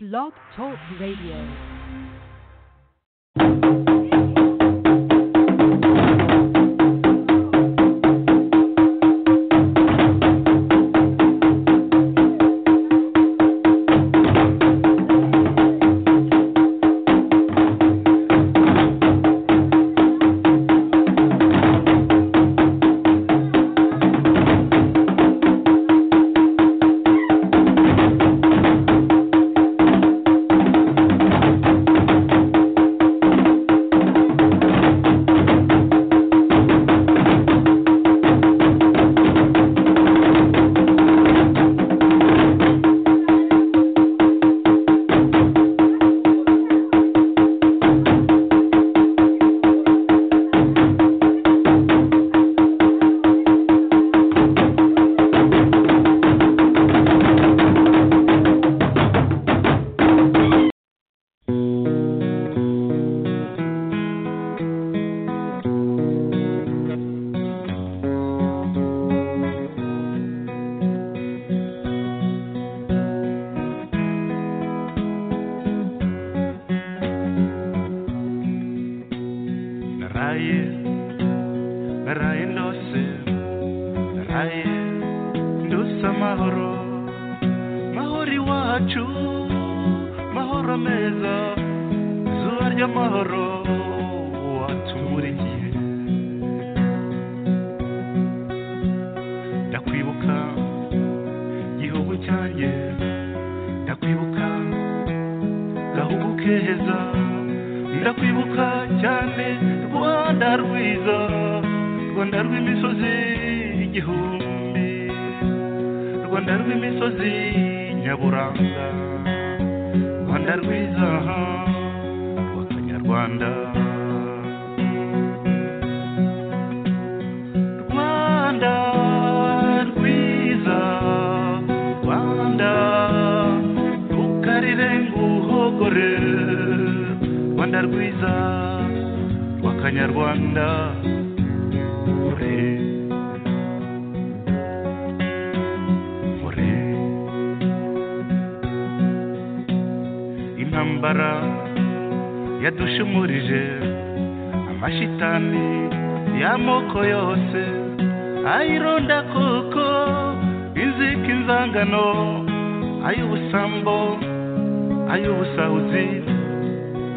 Blog Talk Radio.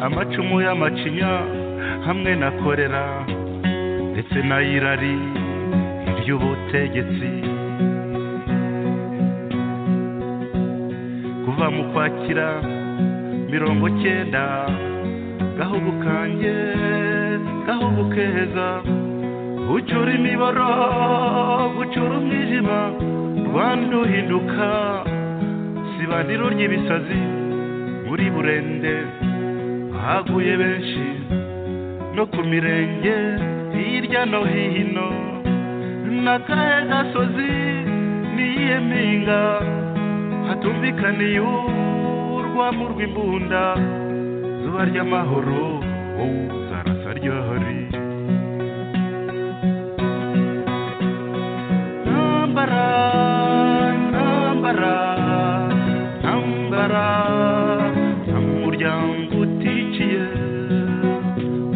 amacinya hamwe na korera ndetse n'ayirari iry'ubutegetsi kuva mu kwakira mirongo cyenda gahugu kanjye gahugu keza gucura imiboro gucura umwijima rwanda uhinduka sibaniro ry'ibisazi muri burende haguye benshi no ku mirenge hirya no hino n'akahe gasozi n'iyihe mpinga hatumvikaniye urwamo rw'imbunda zuba ry'amahoro wowe uzarasa ryohori ntambara ntambara ntambara umuryango uticiye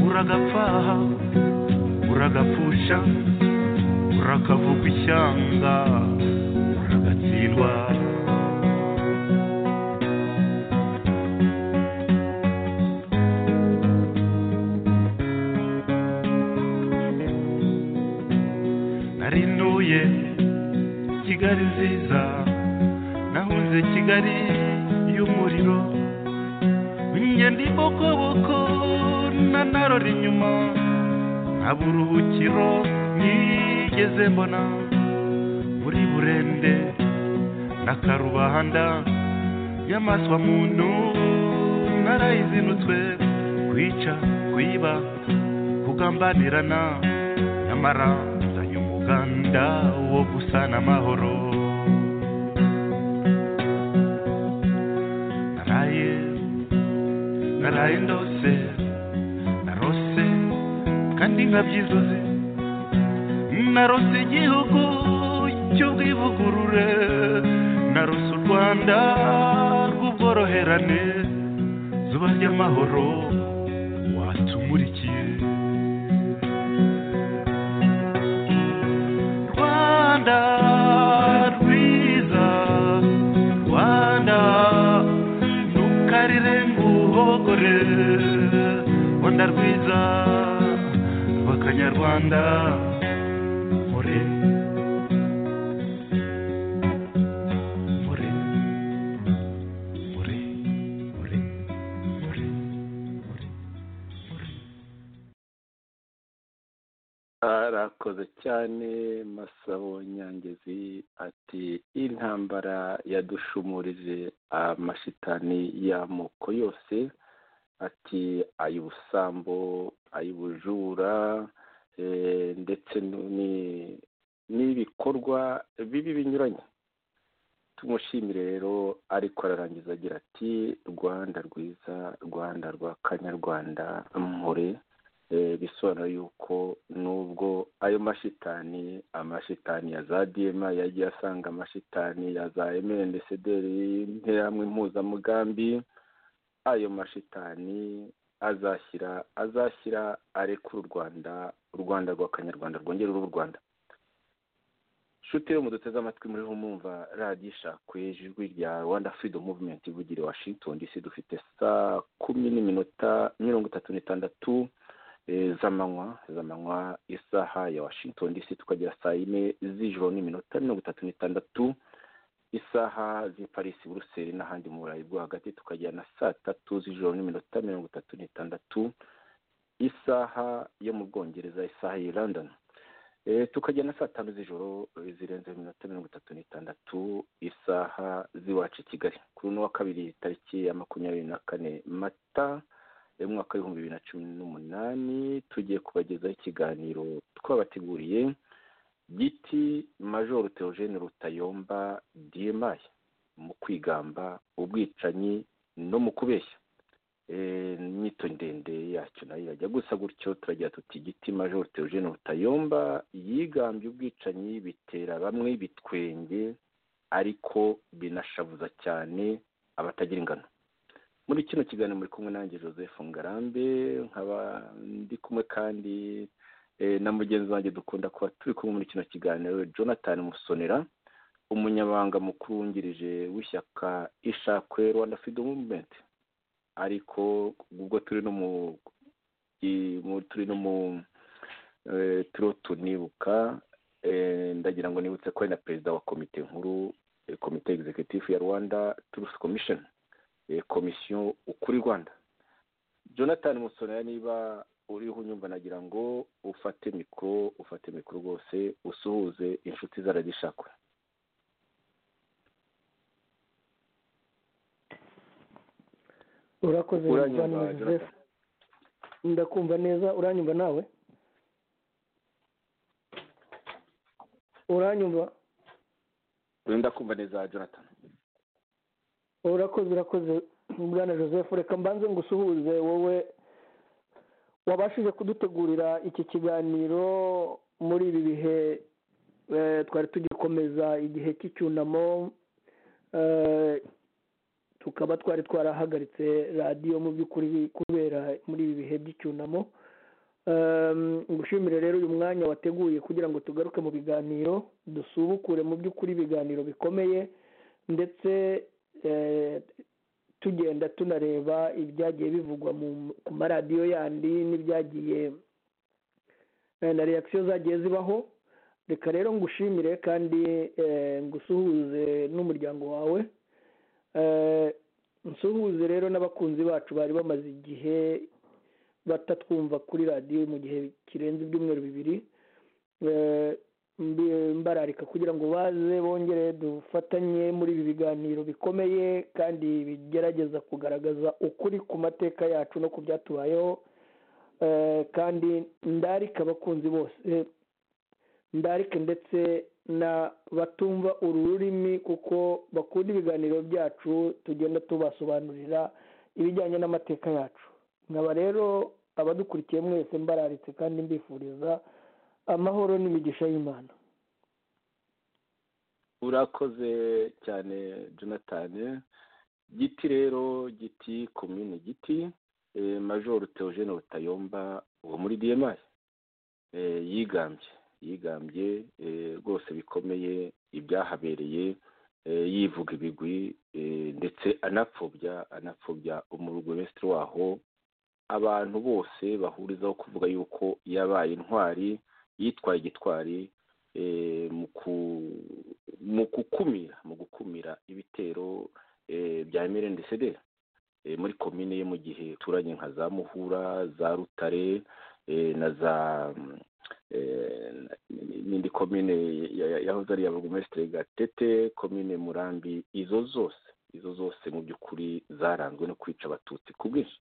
uragapfaha uragapfusha urakavuga ishyanga uragatsindwa narinuye kigali nziza nahunze kigali y'umuriro njye ndi bokoboko na narora inyuma nta buruhukiro nigeze mbona muri burende na karubanda y'amaswa muntu narayizinutswe kwica kwiba kugambanirana nyamara nzanye umuganda wo gusana amahoro naraye naraye ndose narose kandi nkabyizuze narose igihugu cy'ubwivugurure narose u rwanda rw'u ubworoherane zuba ry'amahoro watumurikiye rwanda rwiza rwanda ntukarire nguhogore rwanda rwiza rw'akanyarwanda mpore mpore mpore mpore mpore mpore mpore arakoze cyane masabo nyangezi ati intambara yadushumurije amashitani y'amoko yose ati ay'ubusambo ay'ubujura eh, ndetse nu- ni- n'ibikorwa bibi binyuranye tumushimire rero ariko ararangiza agira ati rwanda rwiza rwanda rwa kanyarwanda mpore Eh, bisobanura yuko nubwo ayo mashitani amashitani ya za diyema yagiye asanga amashitani ya za emerendesederi y'interahamwe impuzamugambi ayo mashitani azashyira azashyira arekura u rwanda u rwanda rw'akanyarwanda rwongere ruba u rwanda nshuti yo muduteze amatwi muri humumva radiyo ishakwe ijwi rya rwanda freedom movement ivugira i washington dc dufite saa kumi n'iminota mirongo itatu n'itandatu eh, z'amanywa z'amanywa isaha ya washington dc tukagera saa yine z'ijoro n'iminota mirongo itatu n'itandatu isaha z'i paris buruseli n'ahandi mu burayi bwo hagati tukagera na saa tatu z'ijoro n'iminota mirongo itatu n'itandatu isaha yo mu bwongereza isaha y'i london Eh, tukagera na saa tanu z'ijoro eh, zirenze iminota mirongo itatu n'itandatu isaha z'iwacu i kigali kuri uno wa kabiri tariki ya makumyabiri na kane mata uyu mwaka w'ibihumbi bibiri na cumi n'umunani tugiye kubagezaho ikiganiro twabateguriye giti majoro teogene rutayomba diyemayi mu kwigamba ubwicanyi no mu kubeshya Eh, inyito ndende yacyo nayo irajya gusa gutyo turagira tuti giti majoro teogene rutayomba yigambye ubwicanyi bitera bamwe ibitwenge ariko binashavuza cyane abatagira ingano muri kino kiganiro muri kumwe nanjye joseph ngarambe nkaba ndi kumwe kandi eh, na mugenzi wanjye dukunda kuba turi kumwe muri kino kiganiro jonathan musonera umunyabanga mukuru wungirije w'ishyaka ishakwe rwanda freedom movement ariko ubwo turi no mu i- mu- turi no mu eh, turiho tunibuka eh, ndagira ngo nibutse ko ari na perezida wa komite nkuru eh, komite executive ya rwanda truth commission eh, komisiyo ukuri rwanda jonathan musonera niba uriho unyumva nagira ngo ufate mikoro ufate mikoro rwose usuhuze inshuti zaragishakwe urakoze Uranyumva, cyane joseph Jonathan? ndakumva neza uranyumva nawe uranyumva ndakumva neza jonathan urakoze urakoze bwana joseph reka mbanze ngusuhuze wowe wabashije kudutegurira iki kiganiro muri ibi bihe eh, twari tugikomeza igihe cy'icyunamo eh, tukaba twari twarahagaritse radiyo mu by'ukuri kubera muri ibi bihe by'icyunamo Em, ngushimire rero uyu mwanya wateguye kugira ngo tugaruke mu biganiro dusubukure mu by'ukuri ibiganiro bikomeye ndetse eh, tugenda tunareba ibyagiye bivugwa mu- ku maradiyo yandi n'ibyagiye eh, na reakisiyo zagiye zibaho reka rero ngushimire kandi eh, ngusuhuze n'umuryango wawe Eh, nsuhuze rero n'abakunzi bacu bari bamaze igihe batatwumva kuri radiyo mu gihe kirenze ibyumweru bibiri Eh, mbi- mbararika kugira ngo baze bongere dufatanye muri ibi biganiro bikomeye kandi bigerageza kugaragaza ukuri ku mateka yacu no ku byatubayeho Eh, kandi ndarika abakunzi bose ndarike ndetse na batumva uru rurimi kuko bakunda ibiganiro byacu tugenda tubasobanurira ibijyanye n'amateka yacu nkaba rero abadukurikiye mwese mbararitse kandi mbifuriza amahoro n'imigisha y'imana urakoze cyane jonathan giti rero giti komini giti majoro teogene butayomba uwo muri diyemari yigambye yigambye rwose bikomeye ibyahabereye yivuga ibigwi ndetse anapfobya anapfobya umurugo wese waho abantu bose bahurizaho kuvuga yuko yabaye intwari yitwaye gitwari mu gukumira mu gukumira ibitero bya emerendesede muri komine ye mu gihe turanye nka za muhura za rutare na za n'indi komine yahoze ari iy'abagomesitiri gatete komine murambi izo zose izo zose mu by'ukuri zaranzwe no kwica abatutsi ku bwinshi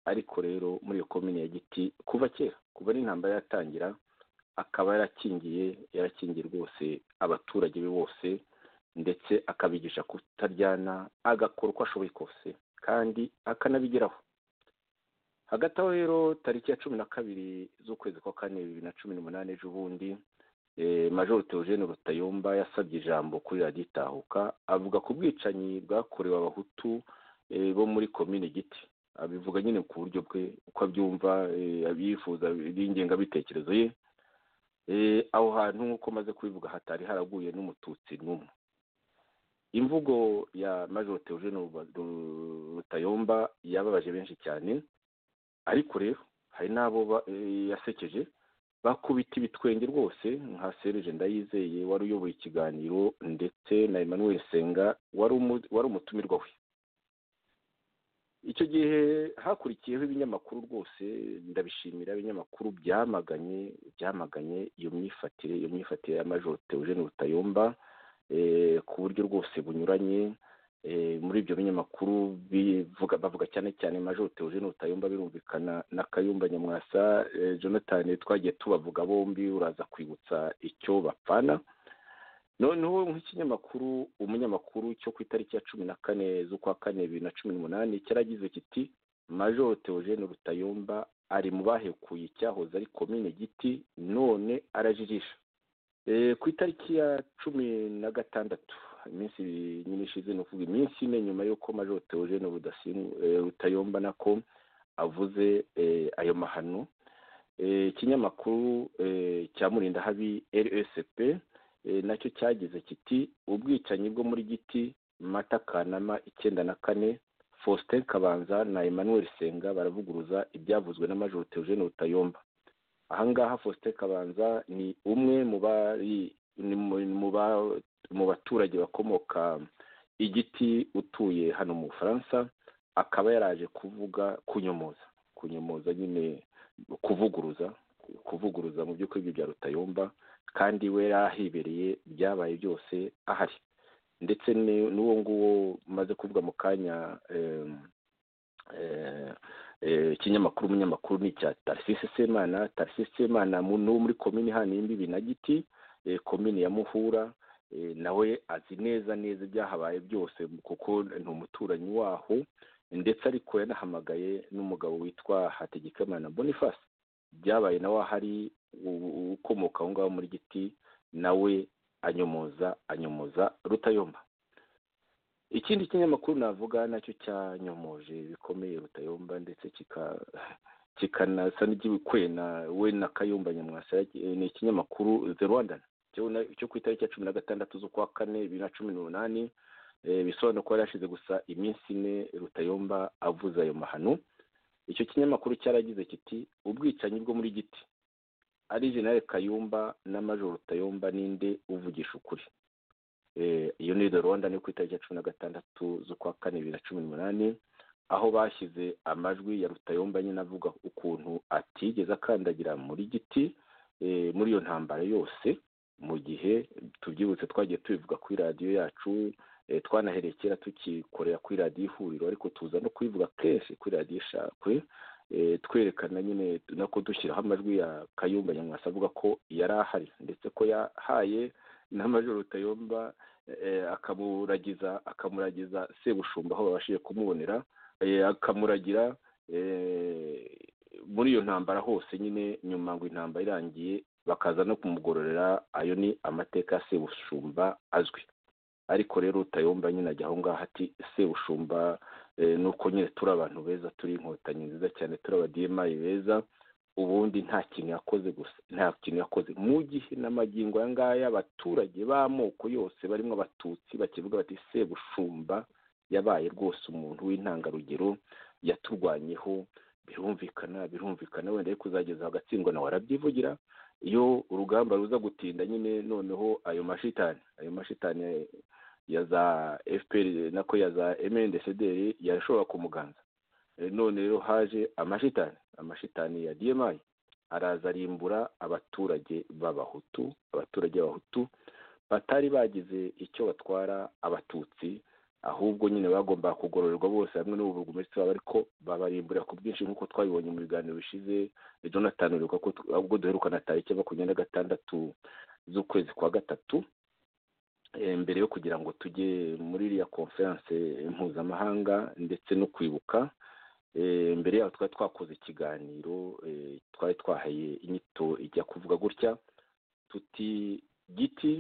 ariko rero muri iyo komine ya giti kuva kera kuva n'intambara yatangira akaba yarakingiye yarakingiye rwose abaturage be bose ndetse akabigisha kutaryana agakora uko ashoboye kose kandi akanabigeraho hagati aho rero tariki ya cumi na kabiri z'ukwezi kwa kane bibiri na cumi n'umunani ejo bundi majoro teogene rutayomba yasabye ijambo kuri radiyo itahuka avuga ku bwicanyi bwakorewe abahutu bo muri komine giti abivuga nyine ku buryo bwe uko abyumva abifuza b'ingengabitekerezo ye aho hantu nk'uko maze kubivuga hatari haraguye n'umututsi n'umwe imvugo ya majoro teogene rutayomba yababaje benshi cyane ariko rero hari n'abo yasekeje bakubita ibitwenge rwose nka serije ndayizeye wari uyoboye ikiganiro ndetse na emmanuel senga wari umutumirwa we icyo gihe hakurikiyeho ibinyamakuru rwose ndabishimira ibinyamakuru byamaganye byamaganye iyo myifatire iyo myifatire ya majoro teogene rutayomba ku buryo rwose bunyuranye muri ibyo binyamakuru bavuga cyane cyane majoro teogene rutayomba birumvikana na kayumba nyamwasa jonathan twagiye tubavuga bombi uraza kwibutsa icyo bapfana noneho nk'ikinyamakuru umunyamakuru cyo ku itariki ya cumi na kane z'ukwa kane bibiri na cumi n'umunani cyaragize kiti majoro teogene rutayomba ari mu bahekuye icyahoze ari komine giti none arajijisha ku itariki ya cumi na gatandatu iminsi nyine ishize ni ukuvuga iminsi ine nyuma y'uko majoro teogene rutayomba nako avuze ayo mahano ikinyamakuru cya murinda habi rsp nacyo cyagize kiti ubwicanyi bwo muri giti mata kanama icyenda na kane faustin kabanza na emmanuel senga baravuguruza ibyavuzwe na majoro teogene rutayomba ahangaha faustin kabanza ni umwe mu bari mu baturage bakomoka igiti utuye hano mu bufaransa akaba yaraje kuvuga kunyomoza kunyomoza nyine kuvuguruza kuvuguruza mu by'ukuri bya rutayomba kandi we yari ahibereye byabaye byose ahari ndetse n'uwo nguwo umaze kuvuga mu kanya ikinyamakuru umunyamakuru ni icya tarisisi semana tarisisi semana ni wo muri komini hano y'imbibi na giti komini ya muhura nawe azi neza neza ibyahabaye byose kuko ni umuturanyi waho ndetse ariko yanahamagaye n'umugabo witwa hategekimana boniface byabaye nawe ahari ukomoka aho ngaho muri giti nawe anyomoza anyomoza rutayomba ikindi kinyamakuru navuga nacyo cyanyomoje bikomeye rutayomba ndetse kikanasa n'igikwena we na kayumba nyamwasa ni ikinyamakuru the rwandan cyo ku itariki ya cumi na gatandatu z'ukwa kane bibiri na cumi n'umunani bisobanura ko yari hashize gusa iminsi ine rutayomba avuze ayo mahano icyo kinyamakuru cyaragize kiti ubwicanyi bwo muri giti ari jenali kayumba na majoro rutayomba ninde uvugisha ukuri iyo ni de rwanda ni ku itariki ya cumi na gatandatu z'ukwa kane bibiri na cumi n'umunani aho bashyize amajwi ya rutayomba nyine avuga ukuntu atigeze akandagira muri giti muri iyo ntambara yose mu gihe tubyibutse twagiye tubivuga kuri radiyo yacu twanahereye kera tukikorera kuri radiyo ihuriro ariko tuza no kubivuga kenshi kuri radiyo ishakwe twerekana nyine nako dushyiraho amajwi ya kayumba nyamwasa avuga ko yari ahari ndetse ko yahaye n'amajoro rutayomba akamuragiza akamuragiza sebushumba aho babashije kumubonera akamuragira muri iyo ntambara hose nyine nyuma ngo intambara irangiye bakaza no kumugororera ayo ni amateka ya sebushumba azwi ariko rero utayumva nyine ajya aho ngaho ati se ushumba nuko nyine turi abantu beza turi inkotanyi nziza cyane turi abadimayi beza ubundi nta kintu yakoze gusa nta kintu yakoze mu gihe n'amagingo aya ngaya abaturage b'amoko yose barimo abatutsi bakivuga bati se bushumba yabaye rwose umuntu w'intangarugero yaturwanyeho birumvikana birumvikana wenda ariko uzageza agatsindwa nawe arabyivugira iyo urugamba ruza gutinda nyine noneho ayo mashitani ayo mashitani ya za fpr nako ya za mndcdr yashobora kumuganza none rero haje amashitani amashitani ya dmi araza arimbura abaturage b'abahutu abaturage b'abahutu batari bagize icyo batwara abatutsi ahubwo nyine bagomba kugororerwa bose hamwe n'ububurugumesitiri wabo ariko babarimburira ku bwinshi nk'uko twabibonye mu biganiro bishize jonathan uribuka ko ubwo duherukana tariki makumyabiri na gatandatu z'ukwezi kwa gatatu mbere yo kugira ngo tujye muri iriya konferanse mpuzamahanga ndetse no kwibuka mbere yaho twari twakoze ikiganiro twari twahaye inyito ijya kuvuga gutya tuti giti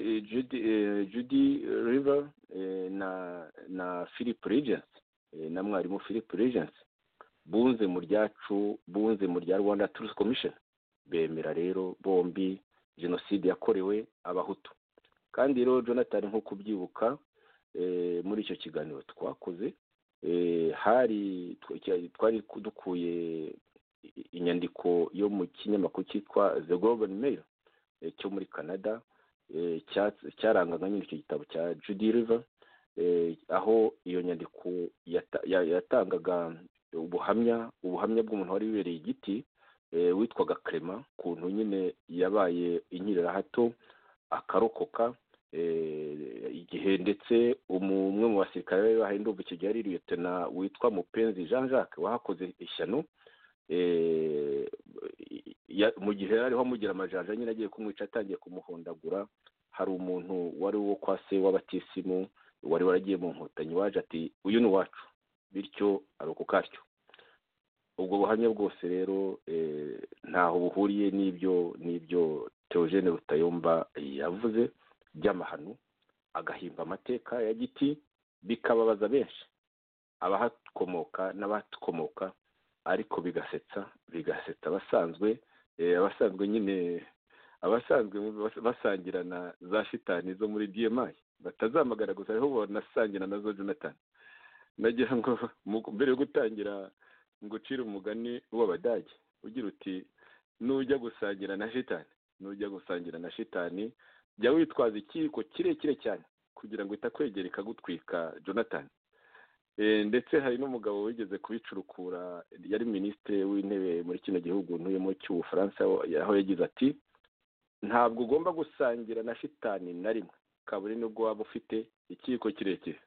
judy river na na philip regency na mwarimu philip regency bunze mu ryacu bunze mu rya rwanda turusi commission bemera rero bombi jenoside yakorewe abahutu kandi rero jonathan nk'uko ubyibuka muri icyo kiganiro twakoze hari twari dukuye inyandiko yo mu kinyamakuru cyitwa the golden mail cyo muri canada cyarangaga nyine icyo gitabo cya judy river aho iyo nyandiko yatangaga ubuhamya ubuhamya bw'umuntu wari wibereye igiti witwaga kerema kuntu nyine yabaye inkirira hato akarokoka igihe ndetse umwe mu basirikare bari bahindurwa icyo gihe ari liyotena witwa mupenzi jean jacques wahakoze ishyano mu gihe ariho amugira amajanja nyine agiye kumwica atangiye kumuhondagura hari umuntu wari uwo kwa se w'abatisimu wari waragiye mu nkotanyi waje ati uyu ni uwacu bityo arokoka atyo ubwo buhamya bwose rero ntaho buhuriye n'ibyo n'ibyo teogene rutayomba yavuze by'amahano agahimba amateka ya giti bikababaza benshi abahakomoka n'abatukomoka ariko bigasetsa bigasetsa abasanzwe abasanzwe nyine abasanzwe basangira na za shitani zo muri dmi batazamagara gusa ariho banasangira nazo jonathan nagira ngo mbere yo gutangira ngo ucire umugani w'abadage ugira uti nujya gusangira na shitani nujya gusangira na shitani jya witwaza ikiyiko kirekire cyane kugira ngo itakwegera ikagutwika jonathan ndetse hari n'umugabo wigeze kubicurukura yari minisitiri w'intebe muri kino gihugu ntuyemo cy'ubufaransa aho yagize ati ntabwo ugomba gusangira na shitani na rimwe kaburi nubwo waba ufite ikiyiko kirekire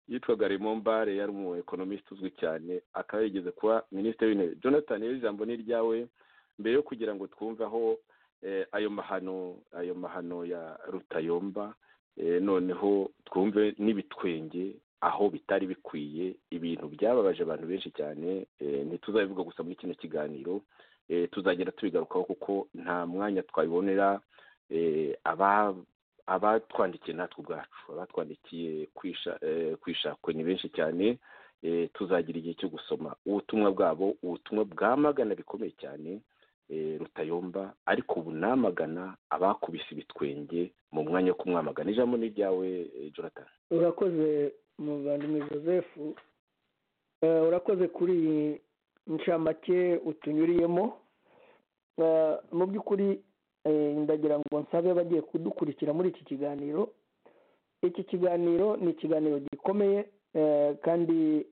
yitwaga remombare yari umu ekonomisite uzwi cyane akaba yigeze kuba minisitiri w'intebe jonathan rero ijambo ni iryawe mbere yo kugira ngo twumve aho ayo mahano ayo mahano ya rutayomba noneho twumve n'ibitwenge aho bitari bikwiye ibintu byababaje abantu benshi cyane ntituzabivuga gusa muri kino kiganiro tuzagenda tubigarukaho kuko nta mwanya twabibonera abatwandikiye natwe ubwacu abatwandikiye kwishakwe ni benshi cyane tuzagira igihe cyo gusoma ubutumwa bwabo ubutumwa bwamagana bikomeye cyane rutayomba ariko ubu namagana abakubise ibitwenge mu mwanya wo kumwamagana ijambo ni iryawe jonathan urakoze muvandimwe joseph urakoze kuri iyi ncamake utunyuriyemo mu by'ukuri ndagira ngo nsabe abagiye kudukurikira muri iki kiganiro iki kiganiro ni ikiganiro gikomeye kandi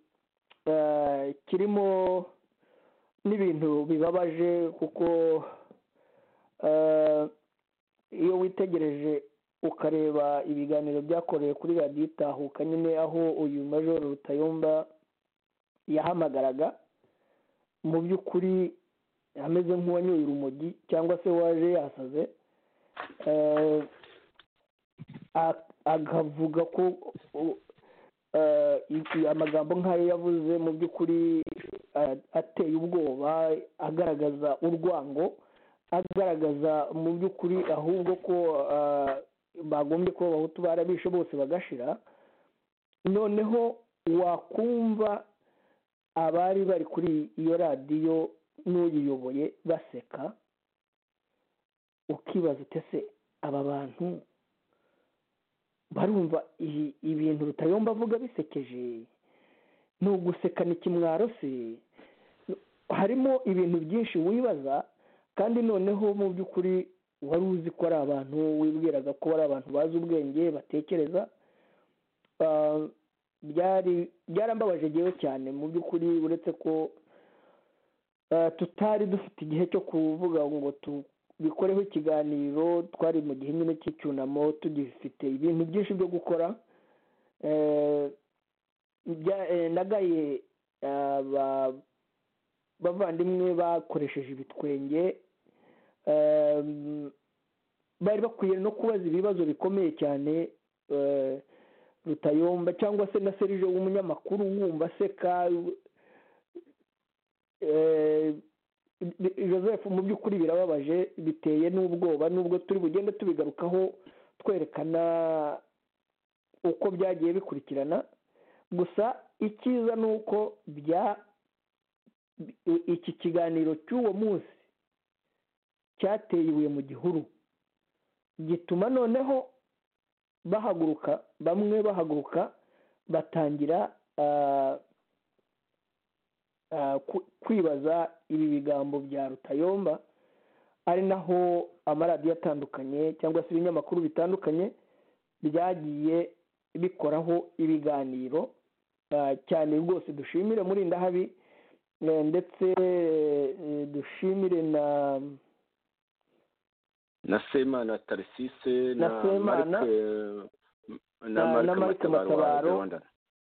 kirimo n'ibintu bibabaje kuko iyo witegereje ukareba ibiganiro byakorewe kuri radiyo itahuka nyine aho uyu majoro rutayomba yahamagaraga mu by'ukuri ameze nk'uwanyoye urumogi cyangwa se waje yasaze akavuga ko amagambo nk'ayo yavuze mu by'ukuri ateye ubwoba agaragaza urwango agaragaza mu by'ukuri ahubwo ko bagombye kuba abahutu barabishe bose bagashira noneho wakumva abari bari kuri iyo radiyo n'uyiyoboye baseka ukibaza utese aba bantu barumva ibintu rutayomba avuga bisekeje ni ugusekana ikimwaro se harimo ibintu byinshi wibaza kandi noneho mu by'ukuri wari uzi ko ari abantu wibwiraga ko ari abantu bazi ubwenge batekereza byari byarambabaje ngewe cyane mu by'ukuri uretse ko tutari dufite igihe cyo kuvuga ngo tubikoreho ikiganiro twari mu gihe nyine cy'icyunamo tugifite ibintu byinshi byo gukora nagaye bavandimwe bakoresheje ibitwenge bari bakwiye no kubaza ibibazo bikomeye cyane rutayomba cyangwa se na serije w'umunyamakuru wumva aseka joseph mu by'ukuri birababaje biteye n'ubwoba n'ubwo turi bugende tubigarukaho twerekana uko byagiye bikurikirana gusa icyiza ni uko bya iki kiganiro cy'uwo munsi cyateye ibuye mu gihuru gituma noneho bahaguruka bamwe bahaguruka batangira kwibaza ibi bigambo bya rutayomba ari naho amaradiyo atandukanye cyangwa se ibinyamakuru bitandukanye byagiye bikoraho ibiganiro cyane rwose dushimire muri ndahabi ndetse dushimire na na semana tarisise na semana na marike matabaro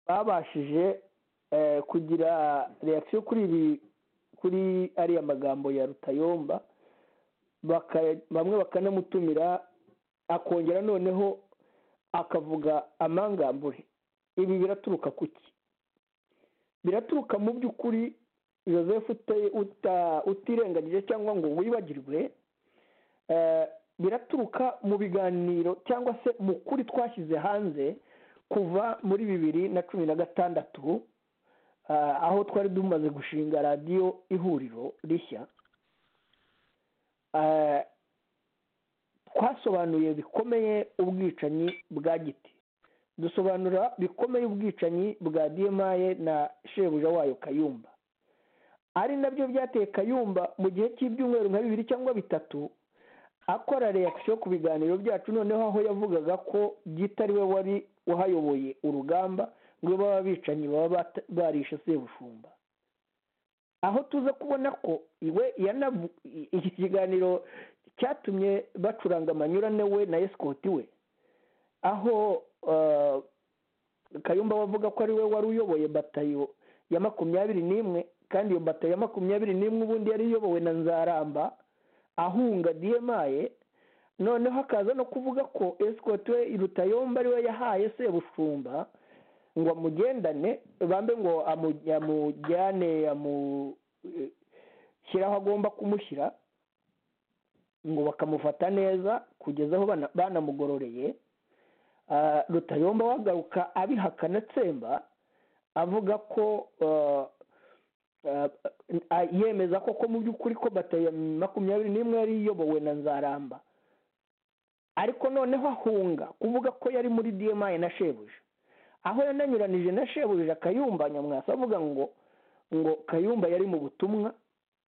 babashije kugira reakisiyo kuri ibi kuri ariya magambo ya rutayomba bamwe bakanamutumira akongera noneho akavuga amangambure ibi biraturuka ku ki biraturuka mu by'ukuri joseph utirengagije cyangwa ngo wibagirwe biraturuka mu biganiro cyangwa se mu kuri twashyize hanze kuva muri bibiri na cumi na gatandatu aho twari dumaze gushinga radiyo ihuriro rishya twasobanuye bikomeye ubwicanyi bwa giti dusobanura bikomeye ubwicanyi bwa diyemaye na shebuja wayo kayumba ari nabyo byateye kayumba mu gihe cy'ibyumweru nka bibiri cyangwa bitatu akora reakisiyo ku biganiro byacu noneho aho yavugaga ko byitari we wari uhayoboye urugamba ngo baba bicanyi baba barishe sebushumba aho tuza kubona ko iwe iki kiganiro cyatumye bacuranga amanyurane we na esikoti we aho kayumba bavuga ko ari we wari uyoboye batayo ya makumyabiri n'imwe kandi iyo batayo ya makumyabiri n'imwe ubundi yari iyobowe na nzaramba ahunga diyemaye noneho akaza no kuvuga ko esikoti we rutayomba ariwe yahaye sebushumba ngo amugendane bambe ngo amujyane amushyire aho agomba kumushyira ngo bakamufata neza kugeza aho banamugororeye rutayomba wagaruka abihakana atsemba avuga ko yemeza koko mu by'ukuri ko batayo makumyabiri n'imwe yari iyobowe na nzaramba ariko noneho ahunga kuvuga ko yari muri diyemaye na shebuja aho yananyuranije na shebuja kayumba nyamwasa avuga ngo ngo kayumba yari mu butumwa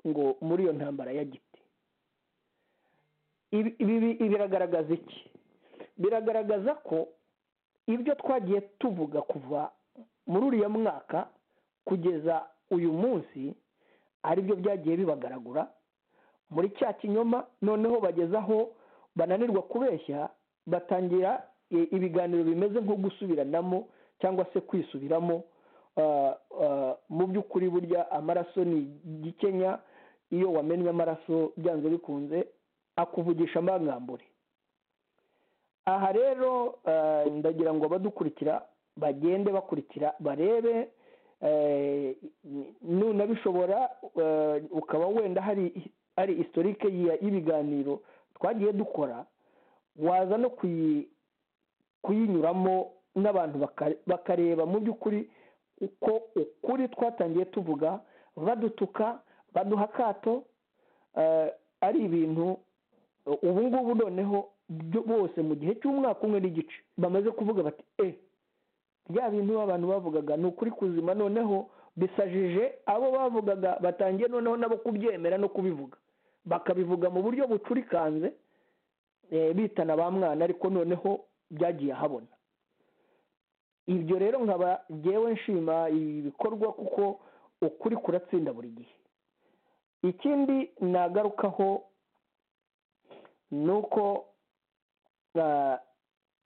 ngo muri iyo ntambara ya giti ibi biragaragaza iki biragaragaza ko ibyo twagiye tuvuga kuva muri uriya mwaka kugeza uyu munsi aribyo byagiye bibagaragura muri cya kinyoma noneho bageze aho bananirwa kubeshya batangira ibiganiro bimeze nko gusubiranamo cyangwa se kwisubiramo mu by'ukuri burya amaraso ni igikenya iyo wamennye amaraso byanze bikunze akuvugisha amangambure aha rero ndagira ngo abadukurikira bagende bakurikira barebe nuna bishobora ukaba wenda hari ari historike y'ibiganiro twagiye dukora waza no kuyinyuramo n'abantu bakareba mu by'ukuri uko ukuri twatangiye tuvuga badutuka baduha akato ari ibintu ubu ngubu noneho bose mu gihe cy'umwaka umwe n'igice bamaze kuvuga bati e bya bintu abantu bavugaga ni ukuri kuzima noneho bisajije abo bavugaga batangiye noneho nabo kubyemera no kubivuga bakabivuga mu buryo bucurikanze bitana ba mwana ariko noneho byagiye ahabona ibyo rero nkaba ngewe nshima ibi bikorwa kuko ukuri kuratsinda buri gihe ikindi nagarukaho ni uko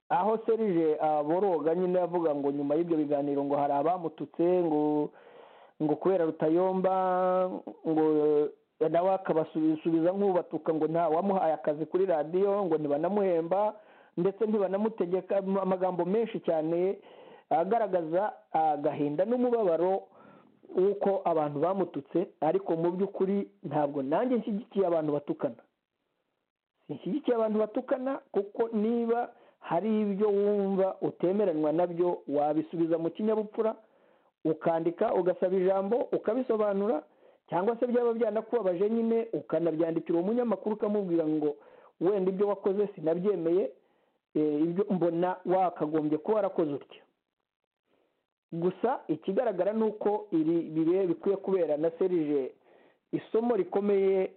aho serije boroga nyine avuga ngo nyuma y'ibyo biganiro ngo hari abamututse ngo ngo kubera rutayomba ngo nawe akabasubiza nk'ubatuka ngo nta wamuhaye akazi kuri radiyo ngo ntibanamuhemba ndetse ntibanamutegeka amagambo menshi cyane agaragaza agahinda n'umubabaro w'uko abantu bamututse ariko mu by'ukuri ntabwo nanjye nshyigikiye abantu batukana nshyigikiye abantu batukana kuko niba hari ibyo wumva utemeranywa nabyo wabisubiza mu kinyabupfura ukandika ugasaba ijambo ukabisobanura cyangwa se byaba byanakubabaje nyine ukanabyandikira umunyamakuru ukamubwira ngo wenda ibyo wakoze sinabyemeye ibyo mbona wakagombye kuba warakoze utya gusa ikigaragara ni uko iri bibe bikwiye kubera na serije isomo rikomeye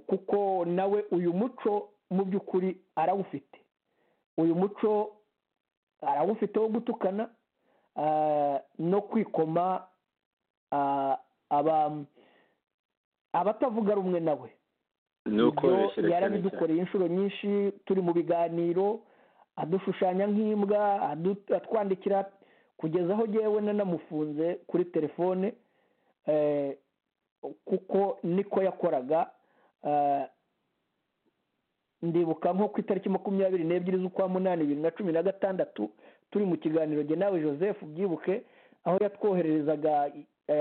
kuko nawe uyu muco mu by'ukuri arawufite uyu muco arawufite wo gutukana no kwikoma abatavuga rumwe nawe ibyo yarabidukoreye inshuro nyinshi turi mu biganiro adushushanya nk'imbwa atwandikira kugeza aho ngewe nanamufunze kuri telefone kuko niko yakoraga ndibuka nko ku itariki makumyabiri n'ebyiri z'ukwa munani bibiri na cumi na gatandatu turi mu kiganiro jye nawe joseph byibuke aho yatwohererezaga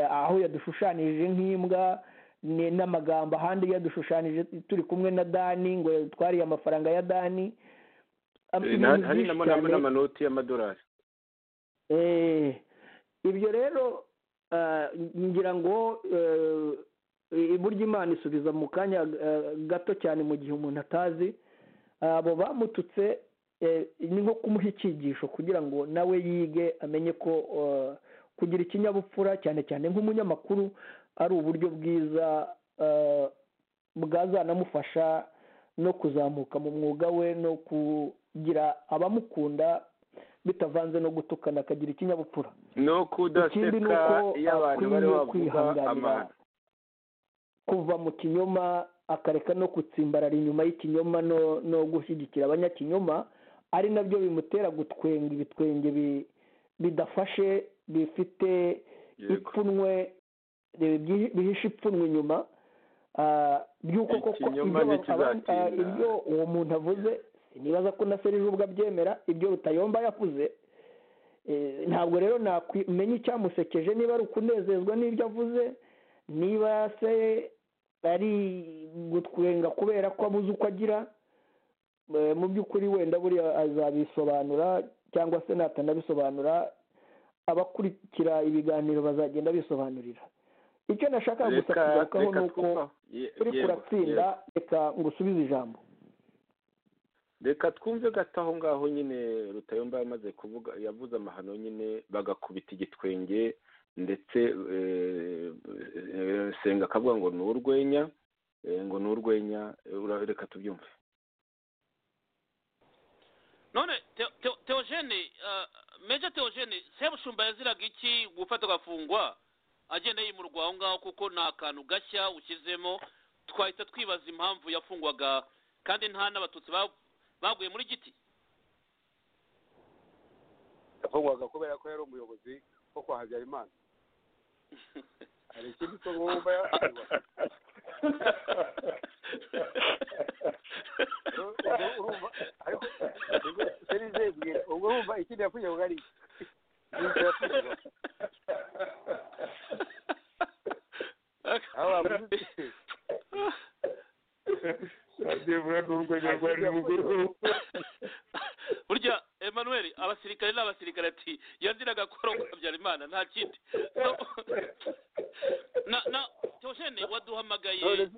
aho yadushushanyije nk'imbwa n'amagambo ahandi yadushushanyije turi kumwe na dani ngo twariye amafaranga ya dani hari n'amanoti y'amadolari ibyo rero ngira ngo burya imana isubiza mu kanya gato cyane mu gihe umuntu atazi abo bamututse ni nko kumuha icyigisho kugira ngo nawe yige amenye ko kugira ikinyabupfura cyane cyane nk'umunyamakuru ari uburyo bwiza bwazanamufasha no kuzamuka mu mwuga we no kugira abamukunda bitavanze no gutukana akagira ikinyabupfura no kudaseka iyo abantu bari bavuga amahano kuva mu kinyoma akareka no gutsimbarara inyuma y'ikinyoma no gushyigikira abanyakinyoma ari nabyo bimutera gutwenga ibitwenge bidafashe bifite ipfunwe bihishe ipfunwe inyuma by'uko koko ibyo uwo muntu avuze nibaza ko na serije ubwo abyemera ibyo rutayomba yavuze ntabwo rero nakumenya icyamusekeje niba ari ukunezezwa n'ibyo avuze niba se ari gutwenga kubera ko abuze uko agira mu by'ukuri wenda buriya azabisobanura cyangwa se natanabisobanura abakurikira ibiganiro bazagenda bisobanurira icyo nashaka gusa kugarukaho ni uko turi kuratsinda reka ngo usubize ijambo reka twumve gato aho ngaho nyine rutayomba yamaze kuvuga yavuze amahano nyine bagakubita igitwenge ndetse senga akavuga ngo ni urwenya ngo ni urwenya reka tubyumve none teogene meja teogene sebushumba yaziraga iki gufata agafungwa agenda yimurwa aho ngaho kuko ni akantu gashya ushyizemo twahita twibaza impamvu yafungwaga kandi nta n'abatutsi baguye muri giti yafungwaga kubera ko yari umuyobozi wo kwa habyarimana hari ikindi songa wumva yafungwa ubwo urumva ikindi yafungiwe ari rw'amajyepfo n'urwenya rwa ruguru burya emmanuel abasirikare ni abasirikare ati yaziraga gukora ngo habyarimana nta kindi So, na na teogene waduhamagaye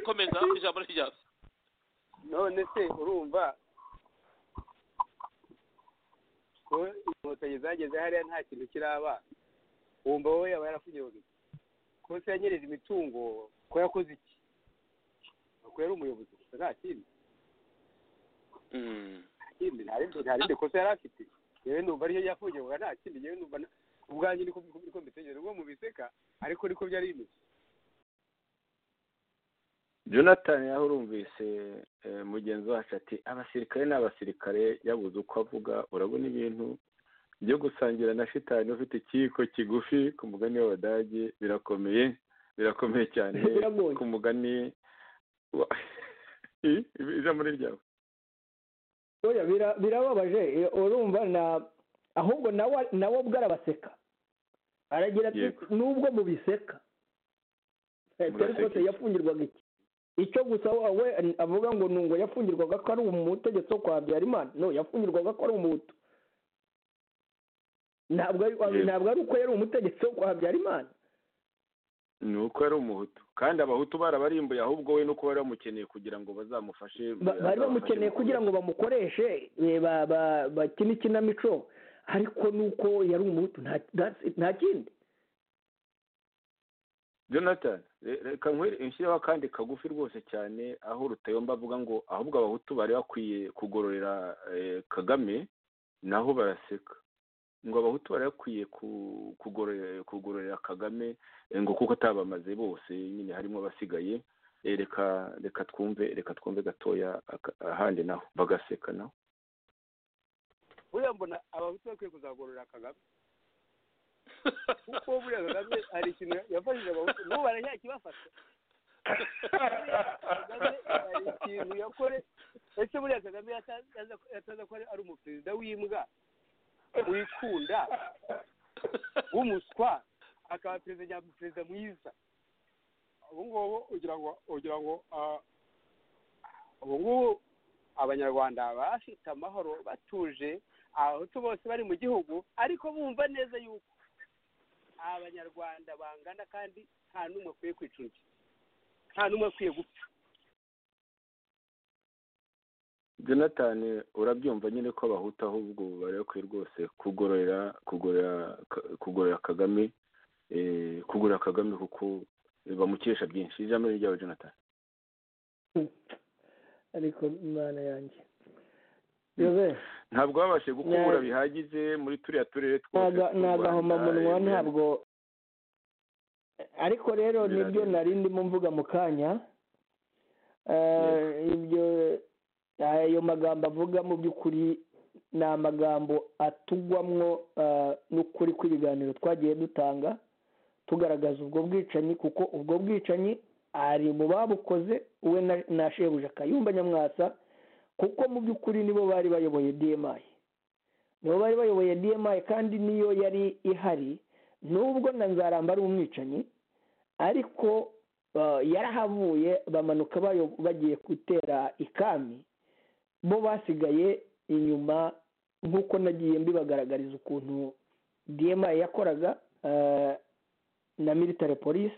komeza ijambo ryawe none se urumva ko inkotanyi zageze hariya nta kintu kiraba wumva wowe yaba yarakunyereye ko se yanyereje imitungo ko yakoze iki ko yari umuyobozi gusa nta kindi Mm. nta kindi nta rindi nta rindi kosa yari afite yewe numva ariyo yafungiwe nta kindi yewe numva na- ubwanjye niko niko mbitekereza ubwo mubiseka ariko niko byari bimeze jonathan yarumvise eh, mugenzi wacu ati abasirikare ni abasirikare yabuze uko avuga urabona ibintu byo gusangira na shitani ufite ikiyiko kigufi ku mugani w'abadage birakomeye birakomeye cyane Biragoye. ku mugani wa- I- ijambo ni ryawe oya bira- birababaje eh, urumva na ahubwo nawe nawe ubwo arabaseka aragira ati Yego. nubwo mubiseka Eh, Muraseka dore rwose iki? yafungirwaga iki icyo gusa we avuga ngo ni ngo yafungirwaga ko ari umutegetsi wo kwa habyarimana no yafungirwaga ko ari umuhutu ntabwo ari Yego. ntabwo ari uko yari umutegetsi wo kwa habyarimana ni uko yari umuhutu kandi abahutu barabarimbuye ahubwo we nuko bari bamukeneye kugira ngo bazamufashe Ba- bari bamukeneye kugira ngo bamukoreshe eh, ba- ba- bakine ikinamico ariko nuko yari umuhutu nta- that's it, nta kindi jonathan re- reka nkwere inshyireho akandi kagufi rwose cyane aho rutayomba avuga ngo ahubwo abahutu bari bakwiye kugororera eh, kagame naho baraseka ngo abahutu bari bakwiye ku- kugororera kugororera kagame eh, ngo kuko atabamaze bose nyine harimo abasigaye Eh, reka reka twumve reka twumve gatoya aka- ahandi naho bagaseka naho buriya mbona abahutu bakwiye kuzagororera kagame kuko buriya kagame hari ikintu yafashije abahutu n'ubu baracakibafata kagame hari ikintu yakore ese buriya kagame yataza yataza ko ari umuperezida w'imbwa wikunda w'umuswa akaba perezida nyam- perezida mwiza ubu ngubu ugira ngo ugira ngo ah, ubu ngubu abanyarwanda bafite amahoro batuje abahutu bose bari mu gihugu ariko bumva neza yuko abanyarwanda bangana kandi nta n'umwe akwiye kwica undi nta n'umwe akwiye gupfa jonathan urabyumva nyine ko abahutu ahubwo bari bakwiye rwose kugororera kugorora kugorora kagame eh, kugorora kagame kuko bamukesha byinshi ijambo ni ryawe jonathan ariko imana yanjye Joseph, ntabwo babashije gukubura Nyaga- bihagije muri turiya turere twose naga- tw'u nagahomamunwa Rwanda, ntabwo ariko rero Birareba. nibyo nari ndimo mvuga mu kanya Eh, ibyo ayo magambo avuga mu by'ukuri ni amagambo atugwamwo eh, n'ukuri kw'ibiganiro twagiye dutanga tugaragaza ubwo bwicanyi kuko ubwo bwicanyi ari mu babukoze we na- na shebuja kayumba nyamwasa kuko mu by'ukuri nibo bari bayoboye dmi nibo bari bayoboye dmi kandi niyo yari ihari nubwo na nzaramba ari umwicanyi ariko eh, yarahavuye bamanuka bayo- bagiye gutera ikami bo basigaye inyuma nk'uko nagiye mbibagaragariza ukuntu dmi yakoraga eh, na military police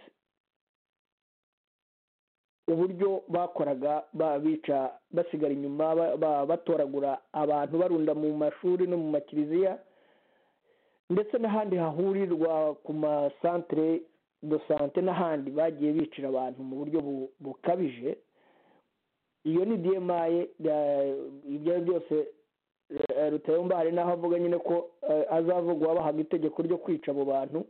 uburyo bakoraga ba- bica basigara inyuma ba- ba- batoragura abantu barunda mu mashuri no mu makiliziya ndetse n'ahandi hahurirwa ku masantere do sante n'ahandi bagiye bicira abantu mu buryo bu- bukabije iyo ni dmi eh, ibyo ari byo byose eh, rutayomba hari n'aho avuga nyine ko eh, azavugwa bahaga itegeko ryo kwica abo bantu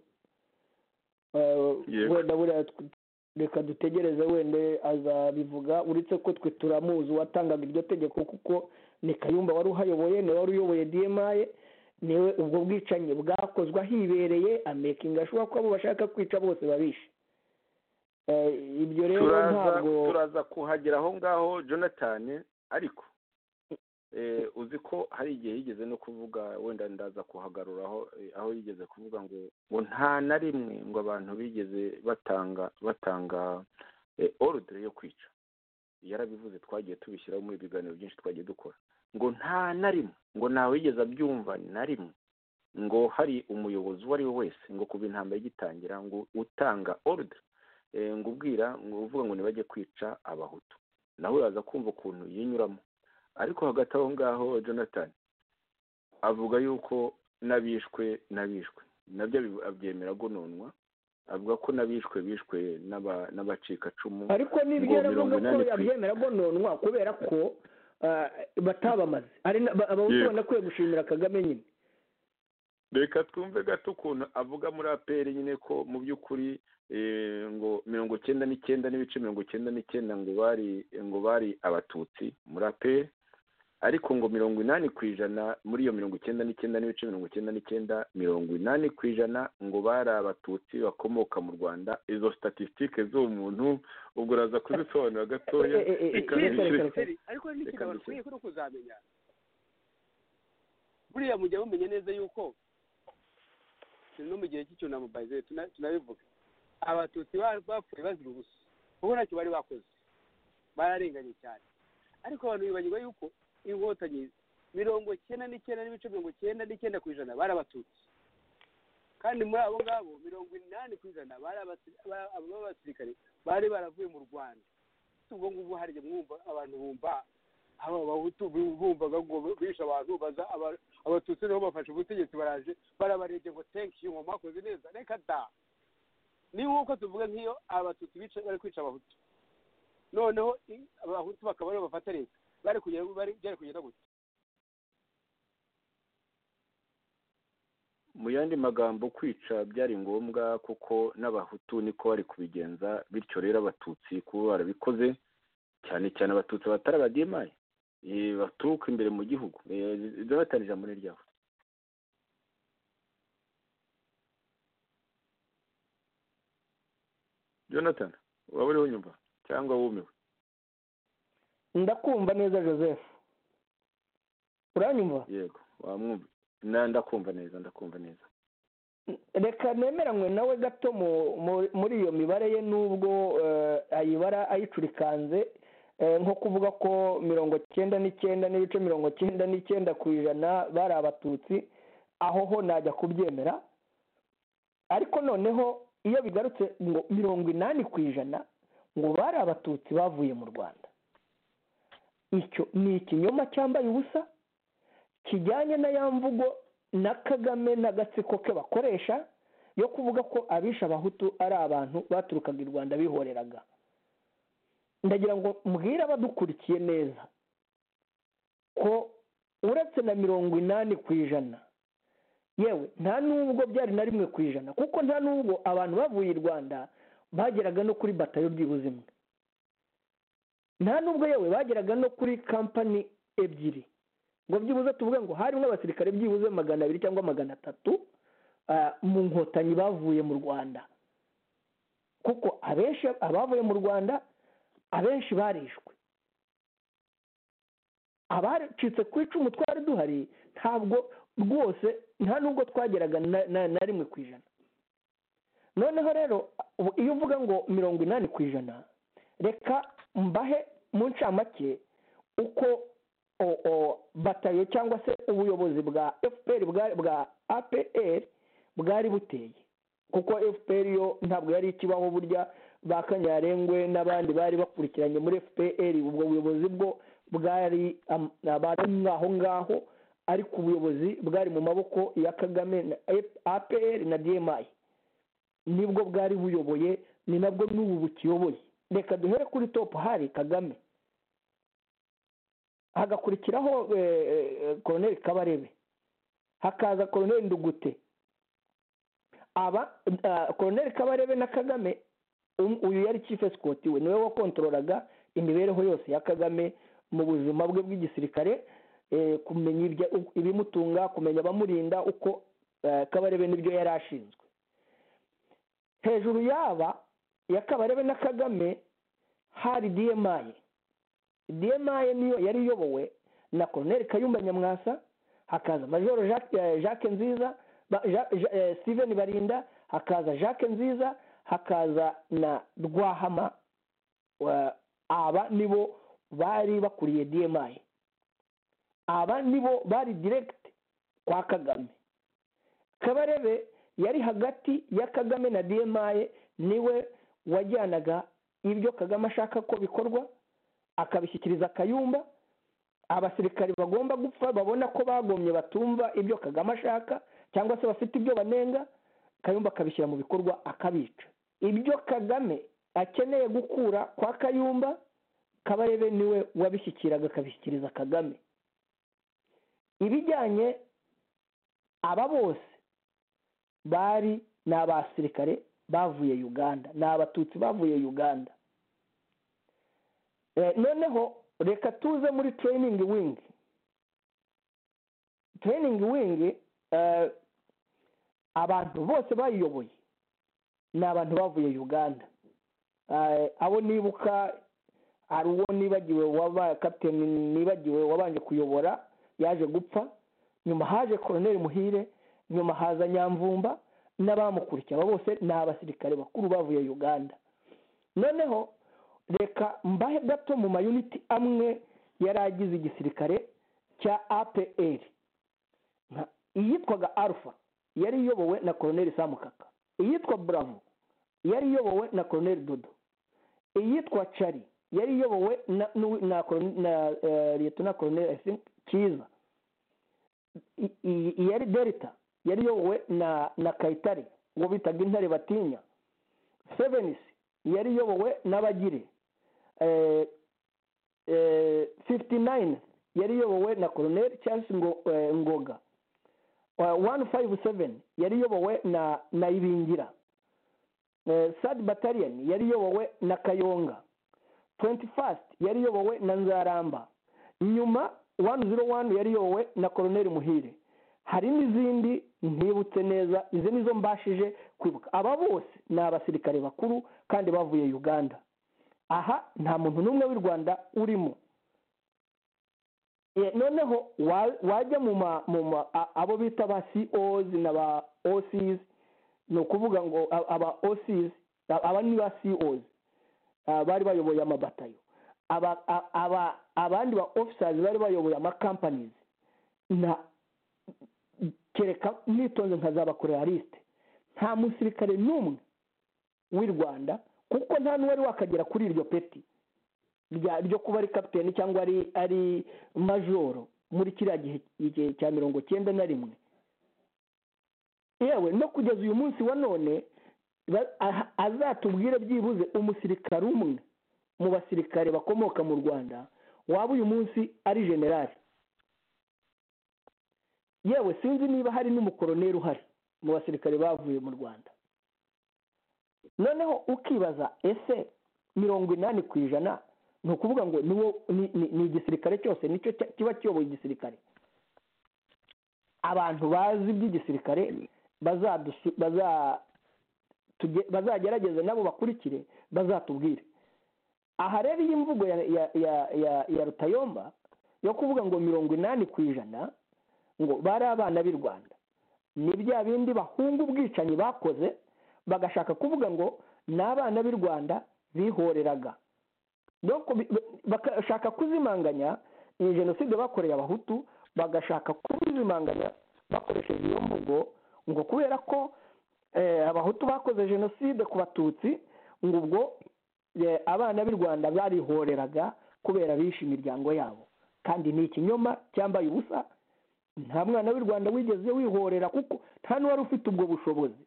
Eh, Yego. wenda buriya tw- reka dutegereze wenda azabivuga uretse ko twe turamuzi uwatangaga iryo tegeko kuko ni kayumba wari uhayoboye niwe wari uyoboye dmi niwe ubwo bwicanyi bwakozwe ahibereye amekinga ashobora kuba abo bashaka kwica bose babishe Eh, ibyo rero turaza ntabwo turaza kuhagera aho ngaho jonathan ariko eh, uzi ko hari igihe yigeze no kuvuga wenda ndaza kuhagarura aho eh, aho yigeze kuvuga ngo ngo nta na rimwe ngo abantu bigeze batanga batanga eh, orudire yo kwica yarabivuze twagiye tubishyiraho mu biganiro byinshi twagiye dukora ngo nta na rimwe ngo ntawigeze abyumva na rimwe ngo hari umuyobozi uwo ari we wese ngo kuva intambara igitangira ngo utanga orudire ngo ubwira ngo uvuga ngo ntibajye kwica abahutu nawe yaza kumva ukuntu yinyuramo ariko hagati aho ngaho jonathan avuga yuko n'abishwe n'abishwe nabyo abyemera agononwa avuga ko n'abishwe bishwe n'aba- n'abacikacumu ariko nibyo ngo mirongo yaravuze ko inani ku- yabyemera agononwa kubera ko ah, batabamaze ari na- ba- abahutu Yego. banakwiye banakwiye gushimira kagame nyine reka twumve gato ukuntu avuga muri aperi nyine ko mu by'ukuri eh, ngo mirongo icyenda n'icyenda n'ibice mirongo icyenda n'icyenda ngo bari ngo bari abatutsi muri aperi ariko ngo mirongo inani ku ijana muri iyo mirongo icyenda n'icyenda n'ibice mirongo icyenda n'icyenda mirongo inani ku ijana ngo bari abatutsi bakomoka mu rwanda izo statisitike z'uwo muntu ubwo uraza kuzisobanura gatoya Eh, eh, eh, eh, reka reka, bishyire- reka, reka. ariko hari Reka n'ikintu mbese. abantu ukwiye kuri kuzamenya buriya mujya mumenya neza yuko turi no mu gihe cy'icyunamo bayizere tunabivuga abatutsi ba- bapfuye bazira ubusa kuko ntacyo bari bakoze bararenganye cyane ariko abantu bibagirwa yuko inkotanyi mirongo icyenda n'icyenda n'ibice mirongo icyenda n'icyenda ku ijana bari abatutsi kandi muri abo ngabo mirongo inani ku ijana bari abasi- ba- aba b'abasirikare bari baravuye mu rwanda si ubwo ngubwo harya mwumva abantu bumva aba bahutu bumvaga ngo bishe abantu baza aba- abatutsi niho bafashe ubutegetsi baraje barabarebye ngo thank you ngo mwakoze neza reka da ni nk'uko tuvuga nk'iyo abatutsi bica bari kwica abahutu noneho i- abahutu bakaba aribo bafata leta bari kugenda bari byari kugenda gutya mu yandi magambo kwica byari ngombwa kuko n'abahutu niko bari kubigenza bityo rero abatutsi kuba barabikoze cyane cyane abatutsi batari abadiyemari eh, baturuka imbere mu gihugu Eh, jonathan ijambo ni ryawe jonathan waba uriho nyumva cyangwa wumiwe ndakumva neza joseph uranyumva yego wamwumva Na- ndakumva neza ndakumva neza reka nemeranywe nawe gato mu- mu- muri iyo mibare ye n'ubwo eh, ayibara ayicurikanze eh, nko kuvuga ko mirongo cyenda n'icyenda n'ibice mirongo cyenda n'icyenda ku ijana bari abatutsi aho ho najya kubyemera ariko noneho iyo bigarutse ngo mirongo inani ku ijana ngo bari abatutsi bavuye mu rwanda icyo ni ikinyoma cyambaye ubusa kijyanye na ya mvugo na kagame n'agatsiko ke bakoresha yo kuvuga ko abisha abahutu ari abantu baturukaga i rwanda bihoreraga ndagira ngo mbwire abadukurikiye neza ko uretse na mirongo inani ku ijana yewe nta n'ubwo byari na rimwe ku ijana kuko nta n'ubwo abantu bavuye i rwanda bageraga no kuri batayo byibuze imwe nta n'ubwo yewe bageraga no kuri kampani ebyiri ngo byibuze tuvuge ngo harimo abasirikare byibuze magana abiri cyangwa magana atatu ah, mu nkotanyi bavuye mu rwanda kuko abenshi abavuye mu rwanda abenshi barishwe abacitse ku icumu twari duhari ntabwo rwose nta n'ubwo twageraga na, na, na rimwe ku ijana noneho rero ubu iyo uvuga ngo mirongo inani ku ijana reka mbahe mu ncamake uko o- o- batayo cyangwa se ubuyobozi bwa fpr bwa- bwa apr bwari buteye kuko fpr yo ntabwo yari ikibaho burya ba kanyarengwe n'abandi bari bakurikiranye muri fpr ubwo buyobozi bwo bwari am- abari aho ngaho ariko ubuyobozi bwari mu maboko ya kagame na F- apr na dmi nibwo bwari buyoboye ni nabwo n'ubu bukiyoboye reka duhere kuri top hari kagame hagakurikiraho eh, eh, koroneli kabarebe hakaza koroneli ndugute aba ah, koroneli kabarebe na kagame um- uyu yari chief escort we niwe wakontroraga imibereho yose ya kagame mu buzima bwe bw'igisirikare eh, kumenya ibya- u- ibimutunga kumenya abamurinda uko eh, kabarebe n'ibyo yari ashinzwe hejuru yaba ya kabarebe na kagame hari dmi dmi niyo yari iyobowe na koroneli kayumba nyamwasa hakaza majoro Jacques- eh, jacques nziza ba- Ja- Ja- eh, steven barinda hakaza jacques nziza hakaza na rwahama wa- aba nibo bari bakuriye dmi aba nibo bari diregiti kwa kagame kabarebe yari hagati ya kagame na dmi niwe wajyanaga ibyo kagame ashaka ko bikorwa akabishyikiriza kayumba abasirikari bagomba gupfa babona ko bagomye batumva ibyo kagame ashaka cyangwa se bafite ibyo banenga kayumba akabishyira mu bikorwa akabica ibyo kagame akeneye gukura kwa kayumba kabarebe niwe wabishyikiraga akabishyikiriza kagame ibijyanye aba bose bari ni abasirikare bavuye uganda ni abatutsi bavuye uganda noneho reka tuze muri tereyiningi wingi tereyiningi wingi abantu bose bayiyoboye ni abantu bavuye uganda abo nibuka hari uwo nibagiwe waba kapiteni nibagiwe wabanje kuyobora yaje gupfa nyuma haje koroneri muhire nyuma haza nyamvumba n'abamukurikiye abo bose ni abasirikare bakuru bavuye uganda noneho reka mbahe gato mu mayuniti amwe yari agize igisirikare cya apr iyitwaga alpha yari iyobowe na koroneri samukaka iyitwa bravo yari iyobowe na koroneri dodo iyitwa cari yari iyobowe na leta na koroneri cyiza iyari delta yari iyobowe na kayitare uwo bitaga intare batinya sevenisi yari iyobowe n'abagire fifty nine yari iyobowe na koroneri cyangwa ngoga one five seven yari iyobowe na na ibingira sadi bataliyoni yari iyobowe na kayonga twenty fast yari iyobowe na nzaramba nyuma one zero one yari iyobowe na koroneri muhire hari n'izindi ntibutse neza izi nizo mbashije kwibuka aba bose ni abasirikare bakuru kandi bavuye uganda aha nta muntu n'umwe w'i rwanda urimo noneho wajya mu ma abo bita ba cozi na ba osizi ni ukuvuga ngo aba osizi aba ni ba cozi bari bayoboye amabatayo abandi ba ofisazi bari bayoboye amakampanizi kereka nitonze nkazabakorera lisite nta musirikare n'umwe w'i rwanda kuko nta n'uwari wakagera kuri iryo peti ryo kuba ari kapitene cyangwa ari majoro muri kiriya gihe cya mirongo cyenda na rimwe yewe no kugeza uyu munsi wa none azatubwire byibuze umusirikare umwe mu basirikare bakomoka mu rwanda waba uyu munsi ari generali yewe sinzi niba hari n'umukoroneri uhari mu basirikare bavuye mu rwanda noneho ukibaza ese mirongo inani ku ijana ni ukuvuga ngo ni igisirikare cyose nicyo kiba kiyoboye igisirikare abantu bazi iby'igisirikare bazagerageza nabo bakurikire bazatubwire aha rero iyi mvugo ya rutayomba yo kuvuga ngo mirongo inani ku ijana ngo bari abana b'i rwanda ni bya bindi bahunga ubwicanyi bakoze bagashaka kuvuga ngo ni abana b'i rwanda bihoreraga bagashaka kuzimanganya iyi jenoside bakoreye abahutu bagashaka kuzimanganya bakoresheje iyo mvugo ngo kubera ko abahutu bakoze jenoside ku batutsi ngo ubwo abana b'i rwanda barihoreraga kubera bishe imiryango yabo kandi ni ikinyoma cyambaye ubusa nta mwana w'i rwanda wigeze wihorera kuko nta n'uwari ufite ubwo bushobozi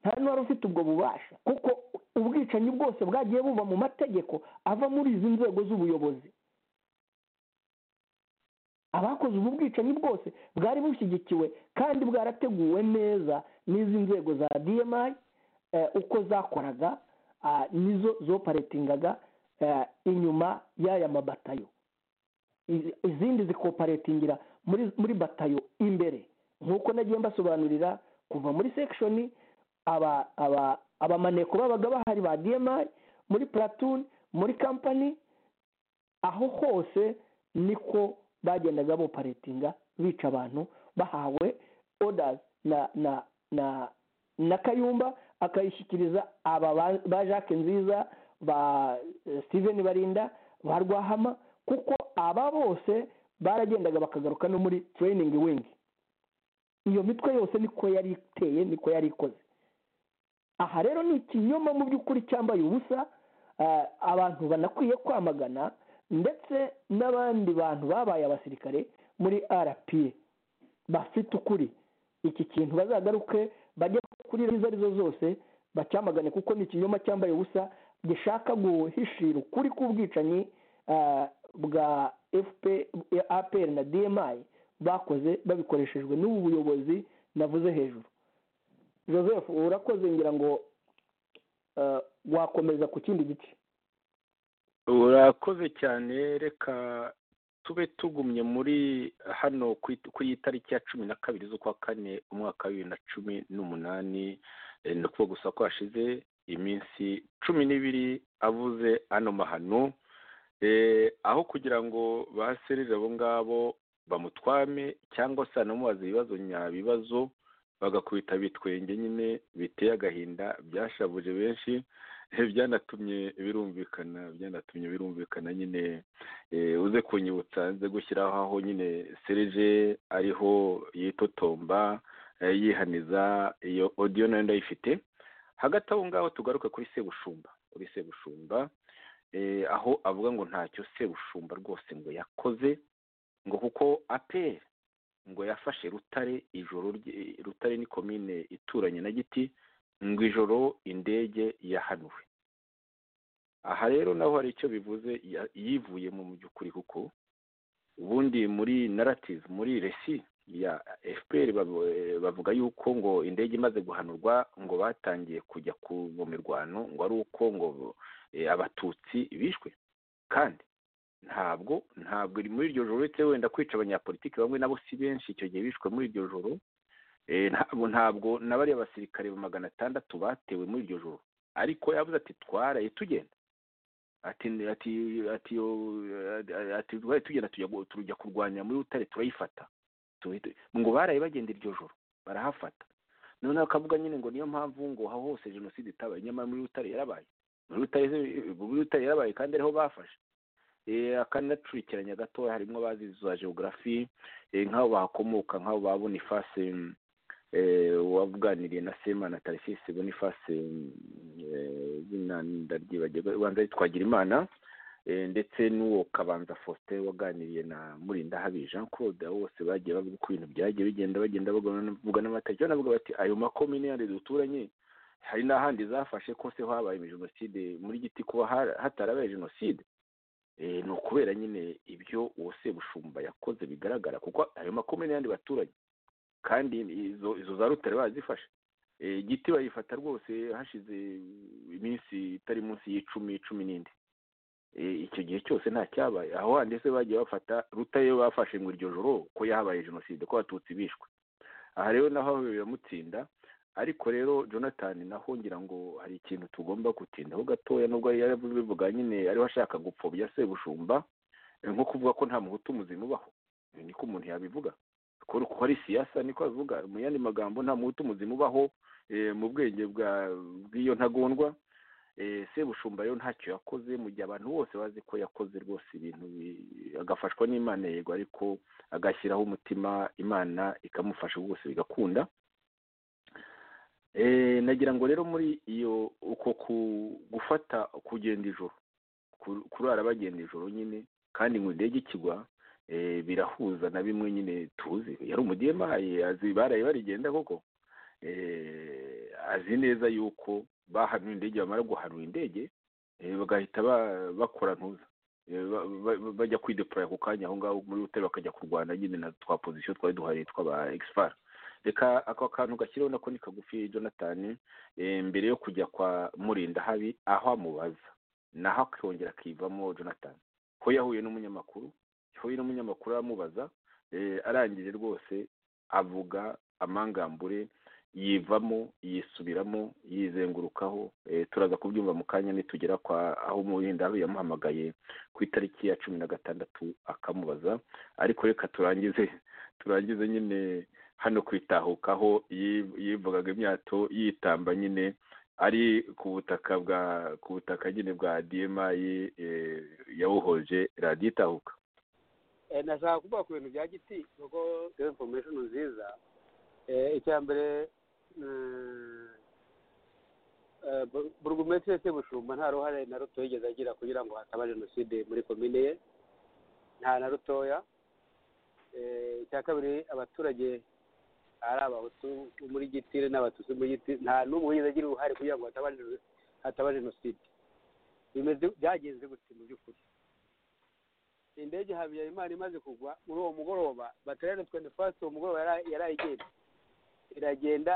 nta n'uwari ufite ubwo bubasha kuko ubwicanyi bwose bwagiye buva mu mategeko ava muri izi nzego z'ubuyobozi abakoze ubu bwicanyi bwose bwari bushyigikiwe kandi bwarateguwe neza n'izi nzego za dmi uko zakoraga nizo zoparetingaga inyuma y'aya mabatayo izindi zikoparetingira muri batayo imbere nk'uko nagiye mbasobanurira kuva muri sekishoni abamaneko babaga bahari ba dmi muri puratuni muri kampani aho hose niko bagendaga boparetinga bica abantu bahawe odazi na kayumba akayishyikiriza aba ba jacques nziza ba steven barinda ba rwahama kuko aba bose baragendaga bakagaruka no muri training wing iyo mitwe yose niko yari iteye niko yari ikoze aha rero ni ikinyoma mu by'ukuri cyambaye ubusa abantu banakwiye kwamagana ndetse n'abandi bantu babaye abasirikare muri rpa bafite ukuri iki kintu bazagaruke bajye kuri izo arizo zose bacyamagane kuko ni ikinyoma cyambaye ubusa gishaka guhishira ukuri k'ubwicanyi bwa apr na dmi bakoze babikoreshejwe n'ubu buyobozi navuze hejuru joseph urakoze ngira ngo wakomeza ku kindi gice urakoze cyane reka tube tugumye muri hano ku itariki ya cumi na kabiri z'ukwa kane umwaka wa bibiri na cumi n'umunani ni ukuvuga gusa ko hashize iminsi cumi n'ibiri avuze ano mahano aho kugira ngo baserere abo ngabo bamutwame cyangwa se hanamubaze ibibazo nyabibazo bagakubita bitwenge nyine biteye agahinda byashabuje benshi byanatumye birumvikana byanatumye birumvikana nyine uze kunyibutsa nze gushyiraho aho nyine serije ariho yitotomba yihaniza iyo odiyo nayo ndayifite hagati aho ngaho tugaruke kuri sebushumba kuri sebushumba aho avuga ngo ntacyo sebushumba rwose ngo yakoze ngo kuko aperi ngo yafashe rutare ijoro rutare ni komine ituranye na giti ngo ijoro indege yahanuwe aha rero naho hari icyo bivuze yivuye mu by'ukuri kuko ubundi muri narativu muri resi ya fpr bavuga yuko ngo indege imaze guhanurwa ngo batangiye kujya ku mu mirwano ngo ari uko ngo abatutsi bishwe kandi ntabwo ntabwo muri iryo joro uretse wenda kwica abanyapolitiki bamwe nabo si benshi icyo gihe bishwe muri iryo joro ntabwo ntabwo n'abariya basirikare magana atandatu batewe muri iryo joro ariko yavuze ati twaraye tugenda ati ati ati twaraye tugenda tujya kurwanya muri rutare turayifata ngo baraye bagenda iryo joro barahafata noneho akavuga nyine ngo niyo mpamvu ngo aho hose jenoside itabaye nyamara muri rutare yarabaye muri rutare yarabaye kandi ariho bafashe akanacurikiranya gatoya harimo abazi za geogarafi nk'aho bahakomoka nk'aho ba bonifase wabuganiriye na sema na tarisisi bonifase izina ndaryibagirwa ubanza twagira imana ndetse n'uwo kabanza faustin waganiriye na murinda habi jean claude abo bose bagiye bavuga uko ibintu byagiye bigenda bagenda bavuga n'amatariki banavuga bati ayo makomine yandi duturanye hari n'ahandi zafashe ko se habaye jenoside muri giti kuba hatarabaye jenoside ni ukubera nyine ibyo uwo sebushumba yakoze bigaragara kuko ayo makomine y'andi baturage kandi izo za rutare bazifashe igiti bayifata rwose hashize iminsi itari munsi y'icumi cumi n'indi icyo gihe cyose nta cyabaye aho handi se bagiye bafata rutare bafashe ngo iryo joro ko yahabaye jenoside ko abatutsi bishwe aha rero naho biramutsinda ariko rero jonathan naho ngira ngo hari ikintu tugomba gutindaho gatoya nubwo yaravuze bivuga nyine ariho ashaka gupfobya sebushumba nko kuvuga ko nta muhutu muzima ubaho niko umuntu yabivuga ko ari siyasa niko abivuga mu yandi magambo nta muhutu muzima ubaho mu bwenge bw'iyo ntagondwa sebushumba rero ntacyo yakoze mu gihe abantu bose bazi ko yakoze rwose ibintu agafashwa n'imana yego ariko agashyiraho umutima imana ikamufasha rwose bigakunda nagira ngo rero muri iyo uko gufata kugenda ijoro kurara bagenda ijoro nyine kandi ngo indege ikigwa birahuza na bimwe nyine tuzi yari umudiyemayi azi baraye barigenda koko azi neza yuko bahanuye indege bamara guhanura indege bagahita bakora ntuza bajya kwidepuraya ako kanya aho ngaho muri hoteli bakajya kurwana nyine na twa pozisiyo twari duhariye tw'aba egisipara reka ako kantu gashyiriweho nako ni kagufi jonathan mbere yo kujya kwa murinda habi aho amubaza naho akongera akivamo jonathan ko yahuye n'umunyamakuru yahuye n'umunyamakuru aramubaza arangije rwose avuga amangambure yivamo yisubiramo yizengurukaho turaza kubyumva mu kanya nitugera kwa aho murinda habi yamuhamagaye ku itariki ya cumi na gatandatu akamubaza ariko reka turangize turangize nyine hano kwitahukaho yivugaga imyato yitamba nyine ari ku butaka bwa ku butaka nyine bwa demayi yawuhoje radiyo itahuka Eh, nashaka kuvuga ku bintu bya giti kuko iyo information nziza Eh, icya mbere mm, eh, bur- burugumesitiri sebushumba nta ruhare na ruto yigeze agira kugira ngo hataba jenoside muri komine ye nta na rutoya Eh, icya kabiri abaturage ari abahutu bo muri gitire n'abatutsi muri gitire nta n'umwe wigeze agira uruhare kugira ngo hataba jeno- hataba jenoside bimeze byagenze gutya mu by'ukuri indege habyarimana imaze kugwa muri uwo mugoroba baterane twende fasiti uwo mugoroba yari- yarayigenda iragenda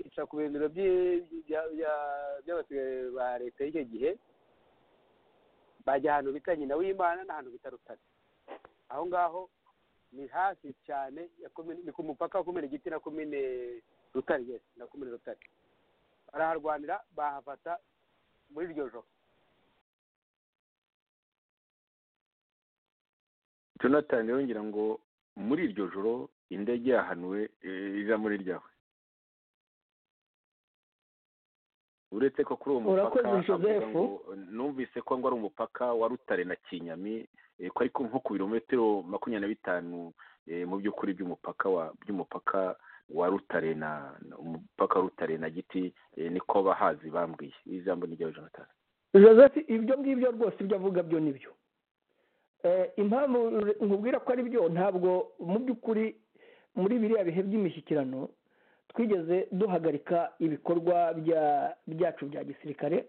ica ku bindiro by'i- bya- bya- by'abasigaye ba leta y'icyo gihe bajya ahantu bita nyina w'imana n'ahantu bita rutare aho ngaho ni hafi cyane ya komine- ni ku mupaka wa komine giti na komine rutare yes na komine rutare baraharwanira bahafata muri iryo joro jonathan yongera ngo muri iryo joro indege yahanuwe eh, iza muri ryawe uretse ko kuri uwo mupaka Urakoze, avuga Joseph. ngo, numvise ko ngo ari umupaka wa rutare na kinyami eh, ko ariko nko ku birometero makumyabiri na bitanu eh, mu by'ukuri by'umupaka wa by'umupaka wa rutare na na- umupaka wa rutare na giti eh, niko abahazi bambwiye ijambo ni ryawe jonathan joseph ibyo ngibyo rwose ibyo avuga byo ni byo Eh, impamvu nkubwira ko ari byo ntabwo mu by'ukuri muri biriya bihe by'imishyikirano twigeze duhagarika ibikorwa bya- byacu bya gisirikare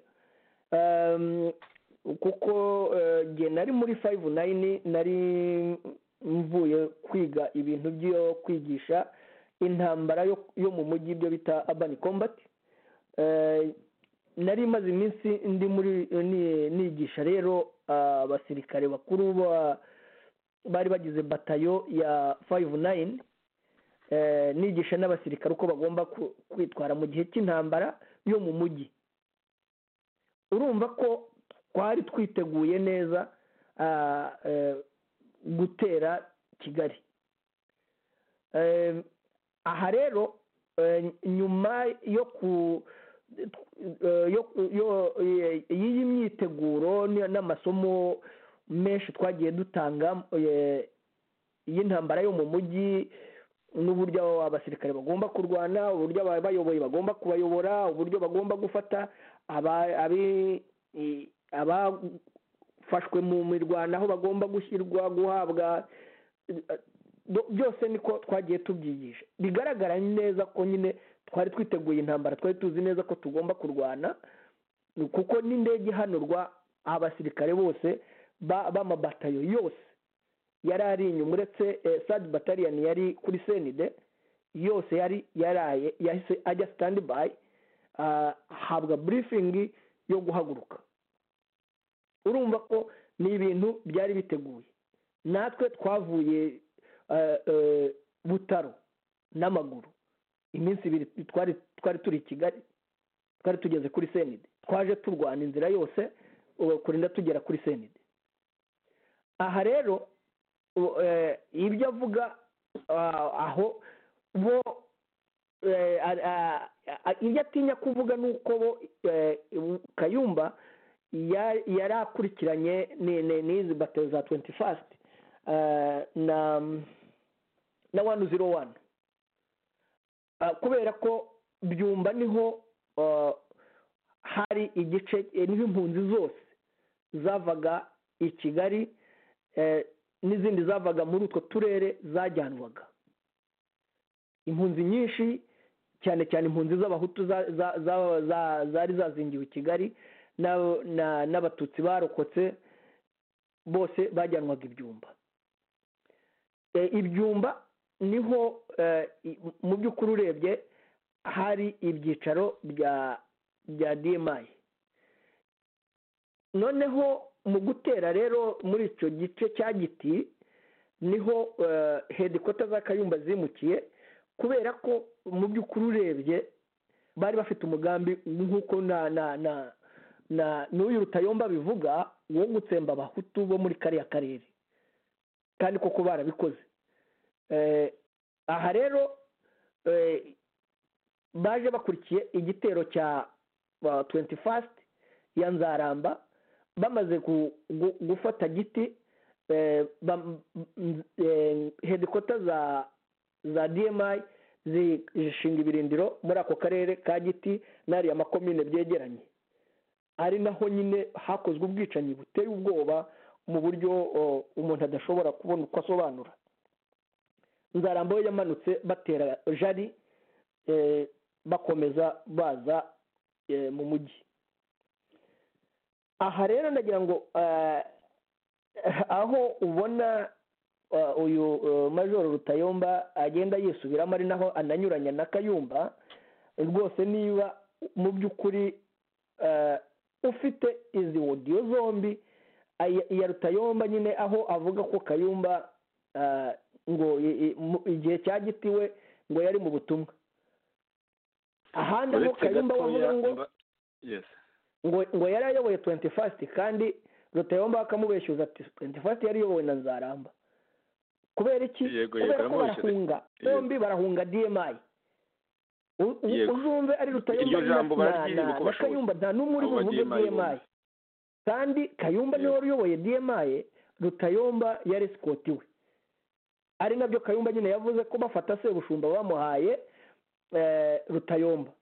Ehm, kuko eh, jye nari muri fayive nayini nari mvuye kwiga ibintu byo kwigisha intambara yo- yo mu mujyi ibyo bita abani kombati Eh, nari maze iminsi ndi muri ni- nigisha rero ah, abasirikare bakuru ba- bari bagize batayo ya fayive nayini nigisha n'abasirikare uko bagomba ku- kwitwara mu gihe cy'intambara yo mu mujyi urumva ko twari twiteguye neza ah, eh, gutera kigali Eh, aha rero eh, nyuma yo ku eh, yo ku- yo- eh, y'iyi myiteguro ni- n'amasomo menshi twagiye dutanga eh, y'intambara yo mu mujyi n'uburyo abasirikare bagomba kurwana uburyo abayoboye bagomba kubayobora uburyo bagomba gufata aba- abi- i- abafashwe mu mirwano aho bagomba gushyirwa guhabwa eh, byo- byose niko twagiye tubyigisha bigaragara neza ko nyine twari twiteguye intambara twari tuzi neza ko tugomba kurwana kuko n'indege ihanurwa abasirikare bose ba- b'amabatayo yose yari ari inyuma uretse eh, sadi batariyani yari kuri senide yose yari yaraye yahise ajya sitandi bayi ahabwa burifingi yo guhaguruka urumva ko ni ibintu byari biteguye natwe twavuye eh, eh, butaro n'amaguru iminsi ibiri twari twari turi i kigali twari tugeze kuri senide twaje turwana inzira yose uh, kurinda tugera kuri senide aha rero u- eh, ibyo avuga ah, aho bo eh, a- a- a- ibyo atinya kuvuga ni uko bo eh, kayumba ya- yari akurikiranye ni- ni- n'izi bato za 21 fasiti na na wani ziro wani Ah, kubera ko byumba niho ah, hari igice eh, niho impunzi zose zavaga i kigali eh, n'izindi zavaga muri utwo turere zajyanwaga impunzi nyinshi cyane cyane impunzi z'abahutu za- za- za- za- zari zazingiwe i kigali na- na- n'abatutsi barokotse bose bajyanwaga ibyumba Eh, ibyumba niho eh, i- mu by'ukuri urebye hari ibyicaro bya bya dmi noneho mu gutera rero muri icyo gice cya giti niho eh, hedikota za kayumba zimukiye kubera ko mu by'ukuri urebye bari bafite umugambi nk'uko na na na na n'uyu rutayomba bivuga wo gutsemba abahutu bo muri kariya karere kandi koko barabikoze Eh, aha rero eh, baje bakurikiye igitero cya tuwenti fasiti ya nzaramba bamaze ku- gu- gufata giti eh, bam- m- eh, hedikota za za dmi zishinga ibirindiro muri ako karere ka giti n'ariya makomine byegeranye ari naho nyine hakozwe ubwicanyi buteye ubwoba mu buryo o, umuntu adashobora kubona uko asobanura nzaramba we yamanutse batera jari eh, bakomeza baza eh, mu mujyi aha rero ndagira ngo eh, aho ubona eh, uyu eh, majoro rutayomba agenda yisubiramo ari naho ananyuranya na kayumba rwose niba mu by'ukuri eh, ufite izi odiyo zombi aya- iya rutayomba nyine aho avuga ko kayumba eh, ngo i- i- mu- igihe cyagitiwe ngo yari mu butumwa ahandi aho uretse kayumba wavuga gatoya ngo mba- yes ngo ngo yari ayoboye tuwenti fasiti kandi rutayomba bakamubeshyuza ati tuwenti fasiti yari iyobowe na nzaramba kubera iki Yego, yego, kubera ko yaramubeshyuza. barahunga Yego. bombi barahunga dmi U- u- Yego. uzumve ari rutayomba Iryo jambo na- na- bararyirinde na- uko na bashoboye. kayumba nta n'umwe uri Abo ba buvuge DMI dmi bose. kandi kayumba niwe Yego. wari uyoboye dmi rutayomba yari sikoti we ari nabyo kayumba nyine yavuze ko bafata sebushumba bamuhaye eh, rutayomba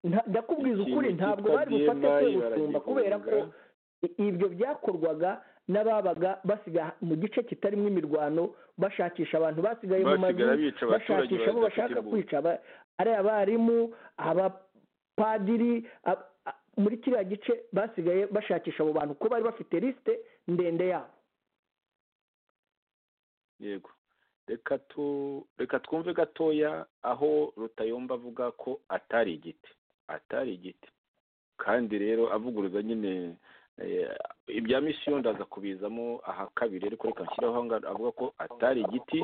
Nta- ndakubwiza Ikintu ukuri cyitwa ntabwo bari bufate DMI sebushumba kubera ko baragihunga. i- ibyo byakorwaga n'ababaga basiga mu gice kitarimo imirwano bashakisha abantu basigaye mu mazu basigara bica abaturage bashakisha abo badafite bashaka imbunda kwica aba- ari abarimu abapadiri ab- a- muri kiriya gice basigaye bashakisha abo bantu ko bari bafite lisite ndende yabo yego reka tu reka twumve gatoya aho rutayomba avuga ko atari igiti atari igiti kandi rero avuguruza nyine eh, ibya misiyo ndaza kubizamo aha kabiri ariko reka nshyiraho aho ngaho avuga ko atari igiti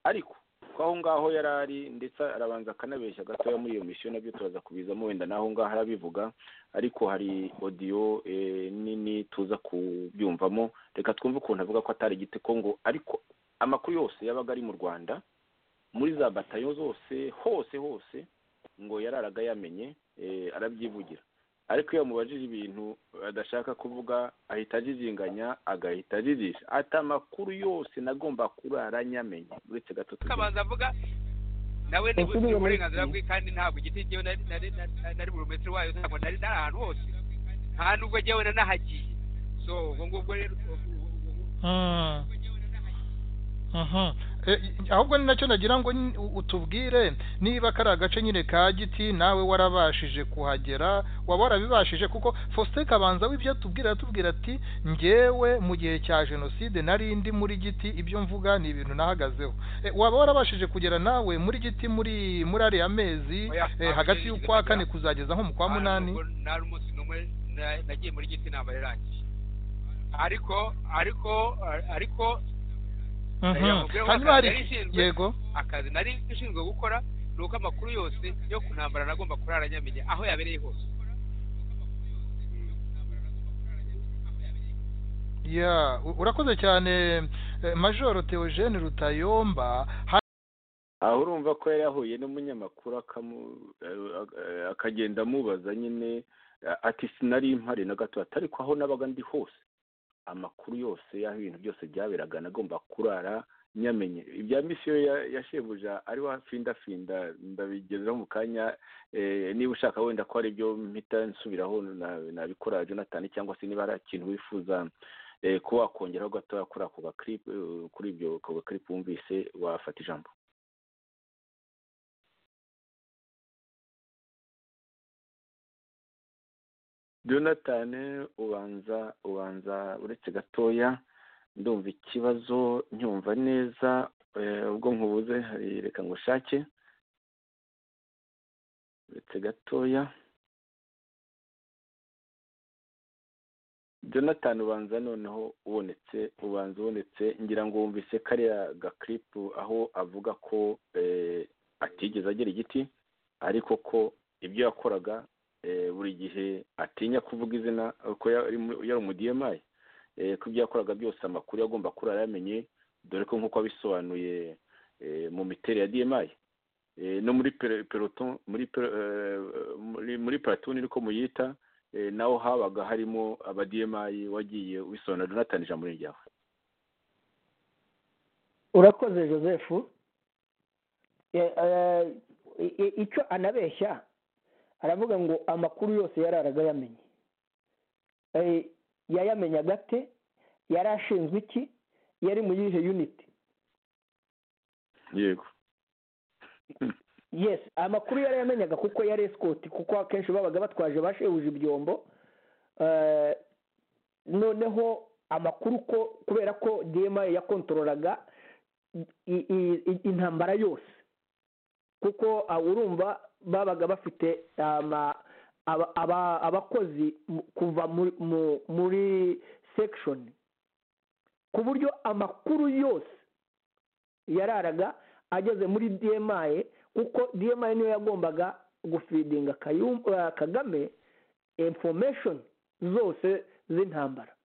ariko ko aho ngaho yari ari ndetse arabanza akanabeshya gatoya muri iyo misiyo nabyo turaza kubizamo wenda n'aho ngaho arabivuga ariko hari odiyo eh, nini tuza kubyumvamo reka twumve ukuntu avuga ko atari igiti ko ngo ariko amakuru yose yabaga ari mu rwanda muri za batayo zose hose hose ngo yararaga yamenye eh, arabyivugira ariko iyo bamubajije ibintu adashaka kuvuga ahita ajijinganya agahita ajijisha ati amakuru yose nagomba kurara nyamenye uretse gato tugira akabanza avuga nawe Ese ntibufite niba- uburenganzira bwe kandi ntabwo igiti jyewe nari nari nari- nari burumesitiri wayo ntabwo nari nari ahantu hose nta nubwo jyewe nanahagiye so ubwo ngubwo rero Mm. Mhm. Eh, i- ahubwo ni nacyo nagira ngo ni- u- utubwire niba kari agace nyine ka giti nawe warabashije kuhagera waba warabibashije kuko faustin kabanza w'ibyo atubwira aratubwira ati ngewe mu gihe cya jenoside nari ndi muri giti ibyo mvuga ni ibintu nahagazeho Eh, waba warabashije kugera nawe muri giti muri muri ariya mezi Oya, eh, hagati y'ukwa kane kuzageza nko mu kwa nta munani nubwo nari umunsi n'umwe na- nagiye muri giti ntabwo rirangiye ariko ariko ariko Mhm. yamubwiye ko hanyuma hari yari ishinzwe. yego akazi nari ishinzwe gukora ni uko amakuru yose yo ku ntambara nagomba kurara nyamenye aho yabereye hose ya u- urakoze cyane eh, majoro theogene rutayomba Ha- aho urumva ko yari yahuye n'umunyamakuru akamu- eh, eh, akagenda amubaza nyine eh, ati sinari impari na gato ati ariko aho nabaga ndi hose amakuru yose y'aho ibintu byose byaberaga nagomba kurara nyamenye ibya misiyo ya- ya shebuja ariho afindafinda ndabigezeho mu kanya eh, niba ushaka wenda ko hari ibyo mpita nsubiraho na- nabikora jonathan cyangwa se niba hari ikintu wifuza eh, ko wakongeraho gatoya kuri ako gakiripu eh, kuri ibyo ako gakiripu wumvise wafata ijambo jonathan ubanza ubanza uretse gatoya ndumva ikibazo ncyumva neza eh, ubwo nkubuze hari reka ngo ushake uretse gatoya jonathan ubanza noneho ubonetse ubanza ubonetse ngira ngo wumvise kariya gakiripu aho avuga ko eh, atigeze agera igiti ariko ko ibyo yakoraga eh, buri gihe atinya kuvuga izina eh, ko yari mu- yari umu DMI eh, ko ibyo yakoraga byose amakuru yagomba kurara yamenye dore ko nk'uko abisobanuye eh, mu miterere ya DMI eh, no muri pere- peloton muri pere- eh, muri- muri platuni niko muyita eh, naho habaga harimo abadiyemayi wagiye wisona jonathan ijambo ni ryawe urakoze joseph Eh, eh, i- i- icyo anabeshya aravuga ngo amakuru yose yari aragayamenye Eh, yayamenye agate yari ashinzwe iki yari mu yihe uniti yego yes amakuru yari yamenyaga kuko yari esikoti kuko akenshi babaga batwaje bashehuje ibyombo Eh, noneho amakuru ko kubera ko dma yakontororaga i- i- i- intambara yose kuko ah, urumva babaga bafite ama- aba- aba- abakozi mu- kuva muri- mu- muri sekishoni ku buryo amakuru yose yararaga ageze muri dma kuko dma niyo yagombaga gufidinga Kayum- eh, kagame information zose z'intambara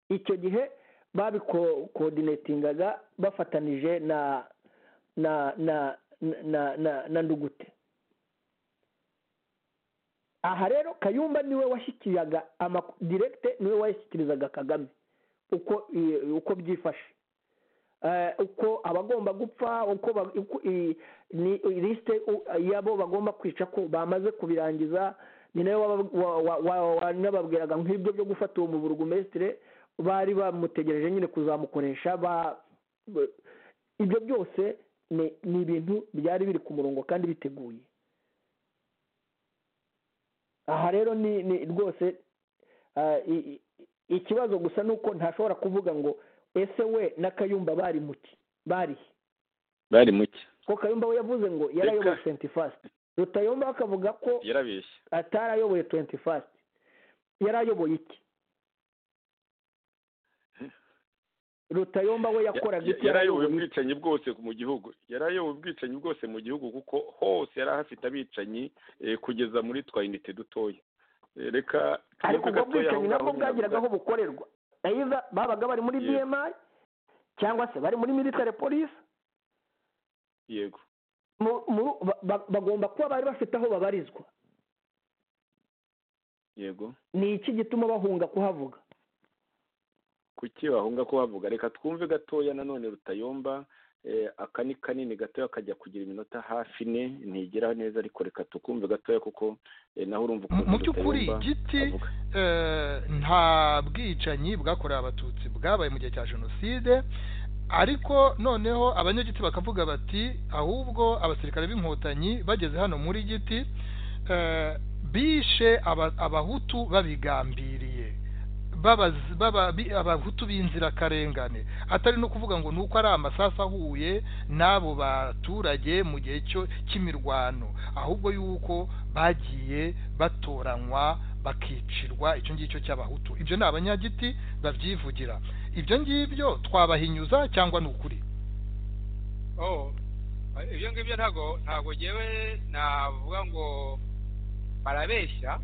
icyo gihe babikodinetingaga bafatanije na na na na na na ndugute aha rero kayumba niwe washyikiraga amak- directe niwe wayashyikirizaga kagame uko i- uko byifashe Eh, uko abagomba gupfa uko ba- uko i- ni lisite yabo bagomba kwica ko bamaze kubirangiza ni nayo waba- wa- wa- wa- wanababwiraga nk'ibyo byo gufata uwo muburugumesitire bari bamutegereje nyine kuzamukoresha ba ba- ibyo byose ni ni ibintu byari biri ku murongo kandi biteguye aha rero ni ni rwose ah, i- i- ikibazo gusa ni uko ntashobora kuvuga ngo ese we na kayumba bari muki bari he?" bari muke ko kayumba we yavuze ngo yarayoboye Reka. senti fasiti rutayomba akavuga ko yarabeshye atarayoboye tuwenti fasiti yarayoboye iki rutayomba we yakoraga Ya- iki yarayoboye iki? ubwicanyi bwose mu gihugu yarayoboye ubwicanyi bwose mu gihugu kuko hose yari ahafite abicanyi eh, kugeza muri twa inite dutoya Eh, reka ariko tunyuke ubwo gatoya aho bwicanyi ngaho nabwo nyine bwagiraga aho avuga- bukorerwa ayiza babaga bari muri Yego. dmi cyangwa se bari muri military police yego mu- mu- ba- ba- bagomba kuba bari bafite aho babarizwa yego ni iki gituma bahunga kuhavuga kuki bahunga ko bavuga reka twumve gatoya nanone rutayomba eh, aka ni kanini gatoya kajya kugira iminota hafi ine ntigera neza ariko reka tukumve gatoya kuko eh, naho urumva Mu- ukuntu mu by'ukuri Rutayomba igiti avuga. eh, nta bwicanyi bwakorewe abatutsi bwabaye mu gihe cya jenoside ariko noneho abanyagiti bakavuga bati ahubwo abasirikare b'inkotanyi bageze hano muri giti eh, bishe aba- abahutu babigambiriye babaz- baba- bi- abahutu b'inzirakarengane atari no kuvuga ngo ni uko ari amasasu ahuye n'abo baturage mu gihe cyo cy'imirwano ahubwo yuko bagiye batoranywa bakicirwa icyo ngicyo cy'abahutu ibyo ni abanyagiti babyivugira ibyo ngibyo twabahinyuza cyangwa ni ukuri oh ibyo ngibyo ntabwo ntabwo ngewe navuga ngo barabeshya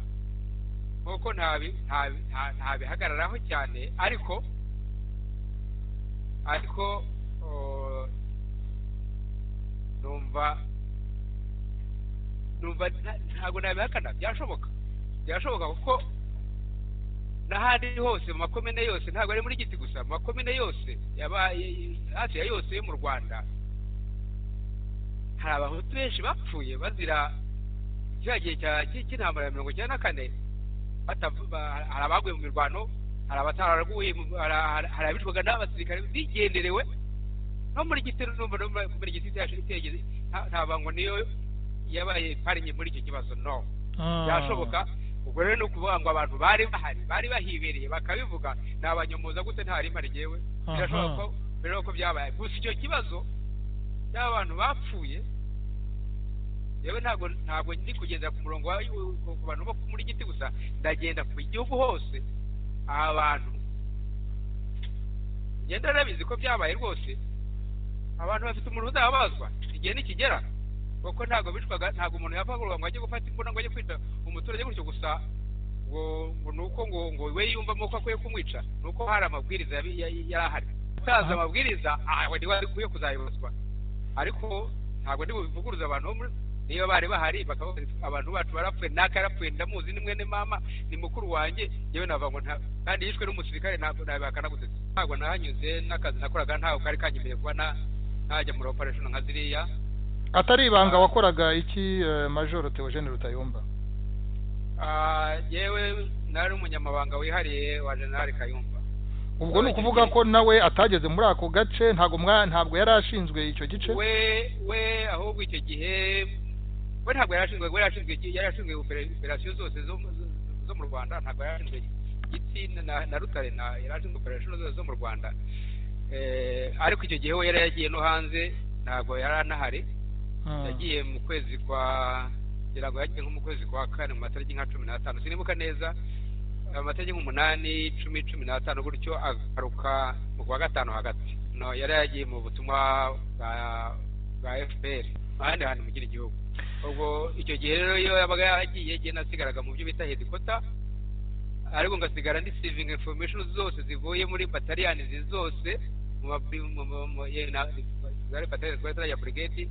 kuko ntabi- ntabi- nta- ntabihagararaho cyane ariko ariko oh, numva numva nta- ntabwo nabihakana byashoboka byashoboka kuko n'ahandi hose mu makomine yose ntabwo ari muri giti gusa mu makomine yose yabaye hafi ya yose yo mu rwanda hari abahutu benshi bapfuye bazira kiriya gihe cya- cy- cy'intambara ya mirongo icyenda na kane batavu- ba- hari abaguye mu mirwano hari abataraguye mu- hari- hari- hari abicwaga n'abasirikare bigenderewe no muri gitero numva no muri- muri giti cyashitegeze ntabwo ngo niyo yabaye parinye muri icyo kibazo no byashoboka ubwo rero ni ukuvuga ngo abantu bari bahari bari bahibereye bakabivuga nabanyomoza gute ntari mari jyewe birashoboka ko birashoboka ko byabaye gusa icyo kibazo cy'abantu bapfuye yewe ntabwo ntabwo ndi kugendera ku murongo wa- ku bantu bo muri giti gusa ndagenda ku gihugu hose abantu ngenda nabizi ko byabaye rwose abantu bafite umuntu uzababazwa igihe nikigera kuko ntabwo bicwaga ntabwo umuntu yapfaga ngo ajye gufata imbunda ngo ajye kwita umuturage gutyo gusa ngo ngo ni uko ngo ngo we yumvamo ko akwiye kumwica ni uko hari amabwiriza yabi- ya- yari ahari utazi amabwiriza aho niwe akwiye kuzayibazwa ariko nta- ntabwo ndi bubivuguruze abantu bo muri niba bari bahari bakavuga abantu bacu barapfuye naka yarapfuye ndamuzi ni mwene mama ni mukuru wanjye yewe navuga ngo nta kandi yishwe n'umusirikare ntabwo nabihakana gutse ntabwo nahanyuze n'akazi nakoraga ntabwo kari kanyemereye kuba na najya muri operation nka ziriya atari ibanga wakoraga iki eh, majoro teogene rutayomba Ah, yewe nari umunyamabanga wihariye wa general kayumba ubwo ni ukuvuga ko nawe atageze muri ako gace ntabwo mwa- ntabwo yari ashinzwe icyo gice we we ahubwo icyo gihe we ntabwo yari ashinzwe we yari ashinzwe iki- yari ashinzwe opera- operasiyo zose zo mu- zo- zo mu rwanda ntabwo yari ashinzwe gitsi na, na rutare na yari ashinzwe operasiyo zose zo mu rwanda eh, ariko icyo gihe we yari yagiye no hanze ntabwo yari anahari Mm. yagiye mu kwezi kwa ngira ngo yagiye nko mu kwezi kwa kane mu matariki nka cumi n'atanu sinibuka neza amatariki nk'umunani cumi cumi n'atanu gutyo agaruka mu kwa gatanu hagati no yari yagiye mu butumwa bwa bwa fpr ahandi hantu mu kindi gihugu ubwo icyo gihe rero iyo yabaga yagiye gihe nasigaraga mu byo bita hedikota ariko ngasigara ndi saving information zose zivuye muri bataliyani zose mu mabi- mu- mu- mu- ye- na- zari bataliyani twari turiya brigade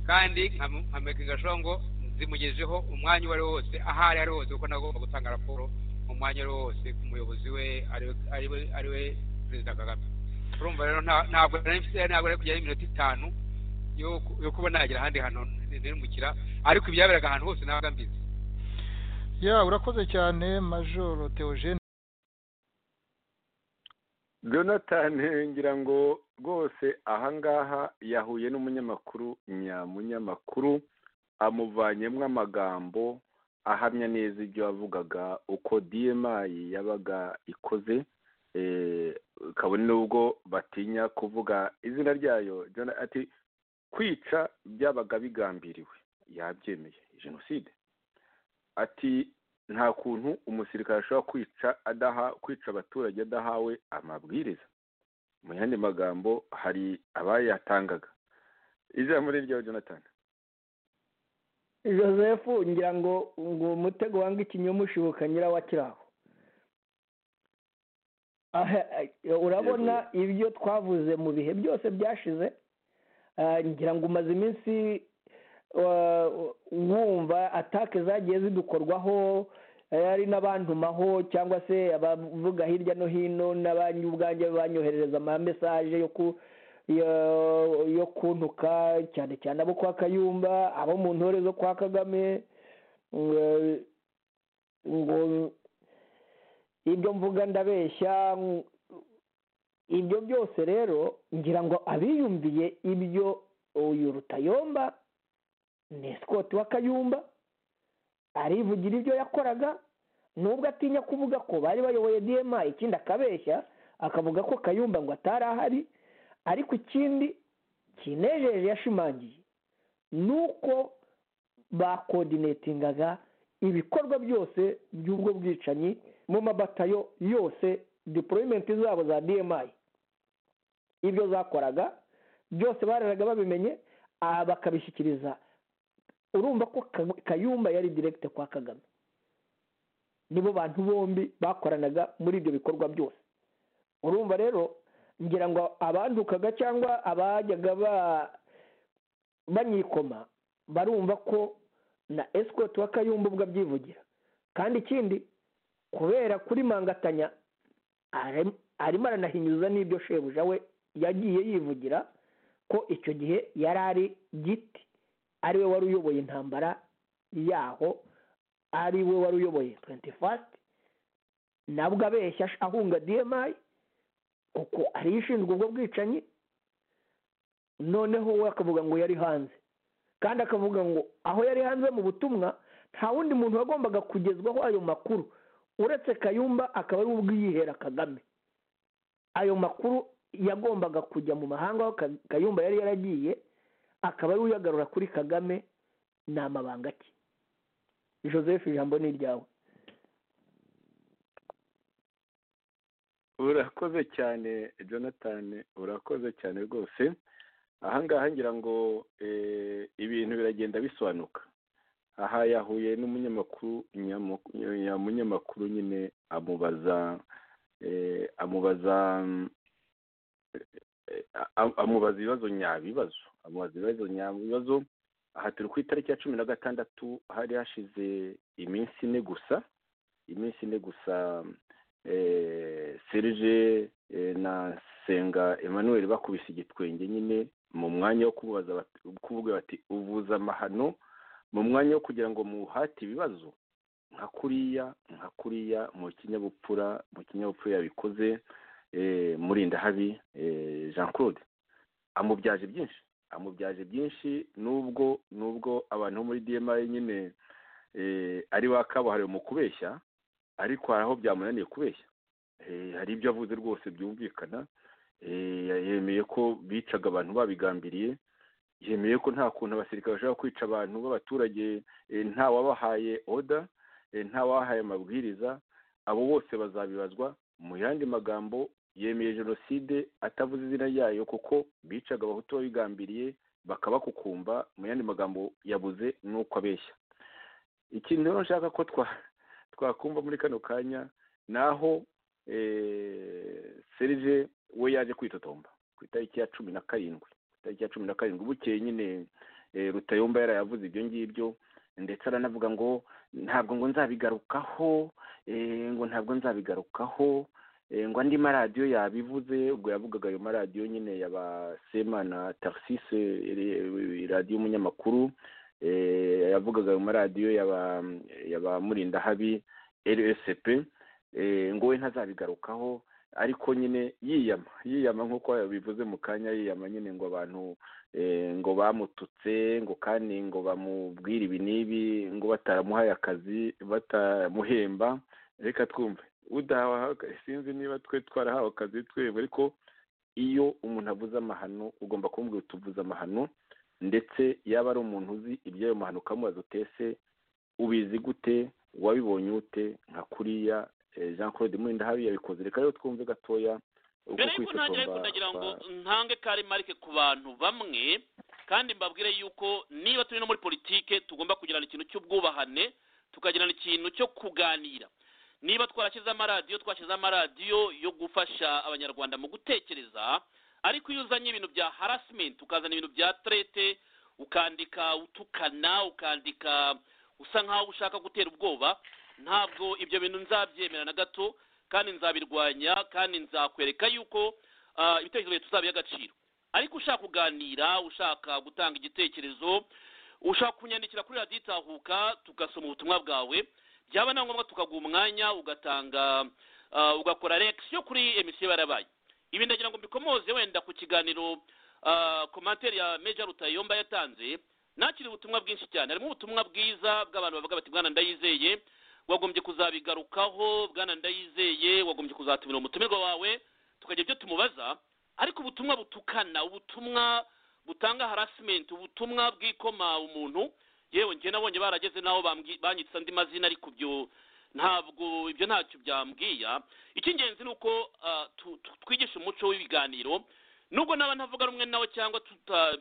kandi nkam- nkamekinga ashobora ngo zimugejeho umwanya uwo ari wo wose aho ari ari hose kuko nagomba gutanga raporo mu mwanya uwo ari wo wose ku muyobozi we ari- ari we- ari we perezida kagame urumva rero nta- ntabwo nari mfite- ntabwo nari kujyayo iminota itanu yo ku- yo kuba nagera ahandi hantu nirumukira ariko ibyaberaga ahantu hose nabaga mbizi ya urakoze cyane majoro teogene jonathan ngira ngo rwose ahangaha yahuye n'umunyamakuru nyamunyamakuru amuvanyemo amagambo ahamya neza ibyo yavugaga uko dmi yabaga ikoze eh, kabone n'ubwo batinya kuvuga izina ryayo Jona- ati kwica byabaga bigambiriwe yabyemeye jenoside ati nta kuntu umusirikare ashobora kwica adaha kwica abaturage adahawe amabwiriza mu yandi magambo hari abayatangaga izina muri ryawe jonathan joseph ngira ngo ngo umutego wanga ikinyomushibuka nyirawakiraho Aha, eh, urabona ibyo twavuze mu bihe byose byashize ah, ngira ngo umaze iminsi wa- wumva atake zagiye zidukorwaho eh, ari n'abantumaho cyangwa se abavuga hirya no hino n'abanyu ubwanjye banyoherereza amamesaje yo ku yo- yo kuntuka cyane cyane abo kwa kayumba abo mu ntore zo kwa kagame ngo- ngo ibyo mvuga ndabeshya ngo- ibyo byose rero ngira ngo abiyumviye ibyo uyu rutayomba ni scott wa kayumba arivugira ibyo yakoraga nubwo atinya kuvuga ko bari bayoboye dma ikindi akabeshya akavuga ko kayumba ngo atari ahari ariko ikindi kinejeje yashimangiye ni uko bakodinetingaga ibikorwa byose by'ubwo bwicanyi mu mabatayo yose deployment zabo za dmi ibyo zakoraga byose bararaga babimenye aha bakabishyikiriza urumva ko Ka- kayumba yari direkite kwa kagame nibo bantu bombi bakoranaga muri ibyo bikorwa byose urumva rero ngira ngo abandukaga cyangwa abajyaga ba- banyikoma barumva ko na esikoti wa kayumba ubwo abyivugira kandi ikindi kubera kuri mangatanya arim- arimo aranahinyuza n'ibyo shebuja we yagiye yivugira ko icyo gihe yari ari giti ari we wari uyoboye intambara yaho ari we wari uyoboye 21 fasiti nabwo abeshya ahunga dmi kuko ariyo ishinzwe ubwo bwicanyi noneho we akavuga ngo yari hanze kandi akavuga ngo aho yari hanze mu butumwa nta wundi muntu wagombaga kugezwaho ayo makuru uretse kayumba akaba ari we ubwiyihera kagame ayo makuru yagombaga kujya mu mahanga aho Ka- kayumba yari yaragiye akaba ari we uyagarura kuri kagame ni amabanga ki joseph ijambo ni iryawe urakoze cyane jonathan urakoze cyane rwose ahangaha ngira ngo eh, ibintu biragenda bisobanuka aha yahuye n'umunyamakuru nyamu- nyamunyamakuru nyine amubaza eh, amubaza mm, amubaza ibibazo nyabibazo amubaza ibibazo nyabibazo aha turi ku itariki ya cumi na gatandatu hari hashize iminsi ine gusa iminsi ine gusa serge na senga emmanuel bakubise igitwenge nyine mu mwanya wo kubaza kuvuga bati uvuza amahano mu mwanya wo kugira ngo muhate ibibazo nka kuriya nka kuriya mu kinyabupfura mu kinyabupfura yabikoze murinda habi jean claude amubyaje byinshi amubyaje byinshi nubwo nubwo abantu bo muri dma nyine ari ba kabuhariwe mu kubeshya ariko hari aho byamunaniye kubeshya hari ibyo avuze rwose byumvikana yemeye ko bicaga abantu babigambiriye yemeye ko nta kuntu abasirikare bashobora kwica abantu b'abaturage nta wabahaye oda nta wabahaye amabwiriza abo bose bazabibazwa mu yandi magambo yemeye jenoside atavuze izina ryayo kuko bicaga abahutu babigambiriye bakabakukumba mu yandi magambo yabuze n'uko abeshya ikintu rero nshaka ko twakumva muri kano kanya ni aho serije we yaje kwitotomba ku itariki ya cumi na karindwi ku itariki ya cumi na karindwi bukeye nyine rutayomba yarayavuze ibyo ngibyo ndetse aranavuga ngo ntabwo ngo nzabigarukaho ngo ntabwo nzabigarukaho ngo andi maradiyo yabivuze ubwo yavugaga ayo maradiyo nyine yaba sema na tarisise radiyo y'umunyamakuru yavugaga ayo maradiyo yaba murinda habi rsp ngo we ntazabigarukaho ariko nyine yiyama yiyama nk'uko yabivuze mu kanya yiyama nyine ngo abantu ngo bamututse ngo kandi ngo bamubwire ibi n'ibi ngo bataramuhaye akazi batamuhemba reka twumve udahawe sinzi niba twe twarahawe akazi twebwe ariko iyo umuntu avuze amahano ugomba kumubwira utuvuze amahano ndetse yaba ari umuntu uzi iby'ayo mahano ukamubaza utese ubizi gute wabibonye ute nka kuriya jean claude murinda habi yabikoze reka rero twumve gatoya mbere y'uko ntangire kugira ngo ntange kari marike ku bantu bamwe kandi mbabwire yuko niba turi no muri politike tugomba kugirana ikintu cy'ubwubahane tukagirana ikintu cyo kuganira niba twarashyize amaradiyo twashyize amaradiyo yo gufasha abanyarwanda mu gutekereza ariko iyo uzanye ibintu bya harasimenti ukazana ibintu bya trete ukandika utukana ukandika usa nkaho ushaka gutera ubwoba ntabwo ibyo bintu nzabyemera na gato kandi nzabirwanya kandi nzakwereka yuko ibitekerezo byawe tuzabiha agaciro ariko ushaka kuganira ushaka gutanga igitekerezo ushaka kunyandikira kuri radiyo itahuka tugasoma ubutumwa bwawe byaba na ngombwa tukaguha umwanya ugatanga ugakora yo kuri emisiyo barabaye ibi ndagira ngo mbikomoze wenda ku kiganiro komantere ya meja rutayomba yatanze nakiri ubutumwa bwinshi cyane harimo ubutumwa bwiza bw'abantu bavuga bati bwana ndayizeye wagombye kuzabigarukaho bwana ndayizeye wagombye kuzatumira umutumirwa wawe tukagira ibyo tumubaza ariko ubutumwa butukana ubutumwa butanga harasimenti ubutumwa bwikoma umuntu yewe njye nabonye barageze n'aho banyitse andi mazina ariko ibyo ntabwo ibyo ntacyo byambwiya icy'ingenzi ni uko twigisha umuco w'ibiganiro nubwo naba ntavuga rumwe nawe cyangwa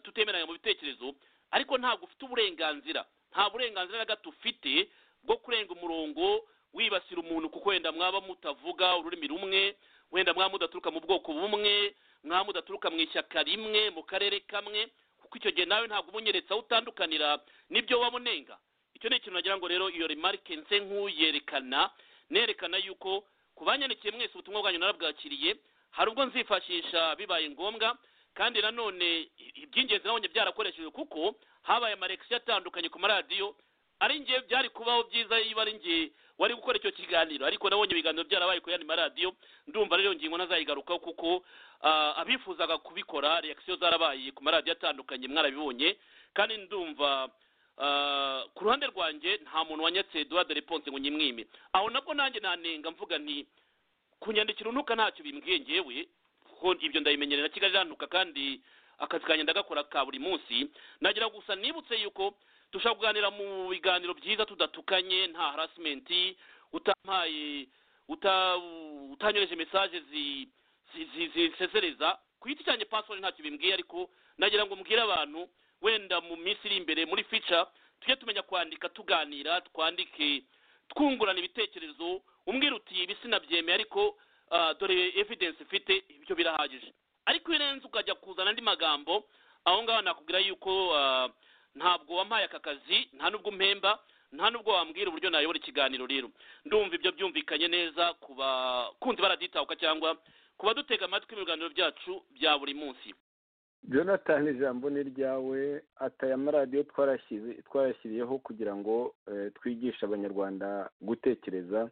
tutemeranya mu bitekerezo ariko ntabwo ufite uburenganzira nta burenganzira na gato ufite bwo kurenga umurongo wibasira umuntu kuko wenda mwaba mutavuga ururimi rumwe wenda mwaba mudaturuka mu bwoko bumwe mwaba mudaturuka mu ishyaka rimwe mu karere kamwe kuko icyo gihe nawe ntabwo ubunyeretse aho utandukanira n'ibyo waba unenga icyo ni ikintu nagira ngo rero iyo remarike nse nk'uyerekana nerekana yuko ku banyandikiye mwese ubutumwa bwanyu narabwakiriye hari ubwo nzifashisha bibaye ngombwa kandi nanone iby'ingenzi nabonye byarakoreshejwe kuko habaye amarekisiyo atandukanye ku maradiyo ari ngiye byari kubaho byiza iyo ari ngiye wari gukora icyo kiganiro ariko nabonye ibiganiro byarabaye ku yandi maradiyo ndumva rero ngingo nazayigarukaho kuko abifuzaga kubikora reakisiyo zarabaye ku maradiyo atandukanye mwarabibonye kandi ndumva ku ruhande rwanjye nta muntu wanyatse duhade reponse ngo nyimwime aho nabwo nanjye nanenga mvuga nti kunyandikira unuka ntacyo bimbwiye ngewe kuko ibyo ndabimenyerera kigali iranduka kandi akazi kanjye ndagakora ka buri munsi nagira gusa nibutse yuko dushobora kuganira mu biganiro byiza tudatukanye nta harasimenti utampaye utanyoheje mesaje zisezereza ku giti cyanjye pasiwari ntacyo bimbwiye ariko nagira ngo mbwire abantu wenda mu minsi iri imbere muri fica tujye tumenya kwandika tuganira twandike twungurana ibitekerezo umbwira uti ibi sinabyemeye ariko dore evidensi ifite ibyo birahagije ariko iyo urenze ukajya kuzana andi magambo aho ngaho nakubwira yuko ah, ntabwo wampaye aka kazi nta n'ubwo umpemba nta n'ubwo wambwira uburyo nayobora ikiganiro rero ndumva ibyo byumvikanye neza ku bakunzi baraditahuka cyangwa ku badutega amatwi mu biganiro byacu bya buri munsi jonathan ijambo ni ryawe ataya amaradiyo twarashyize- twarashyiriyeho kugira ngo eh, twigishe abanyarwanda gutekereza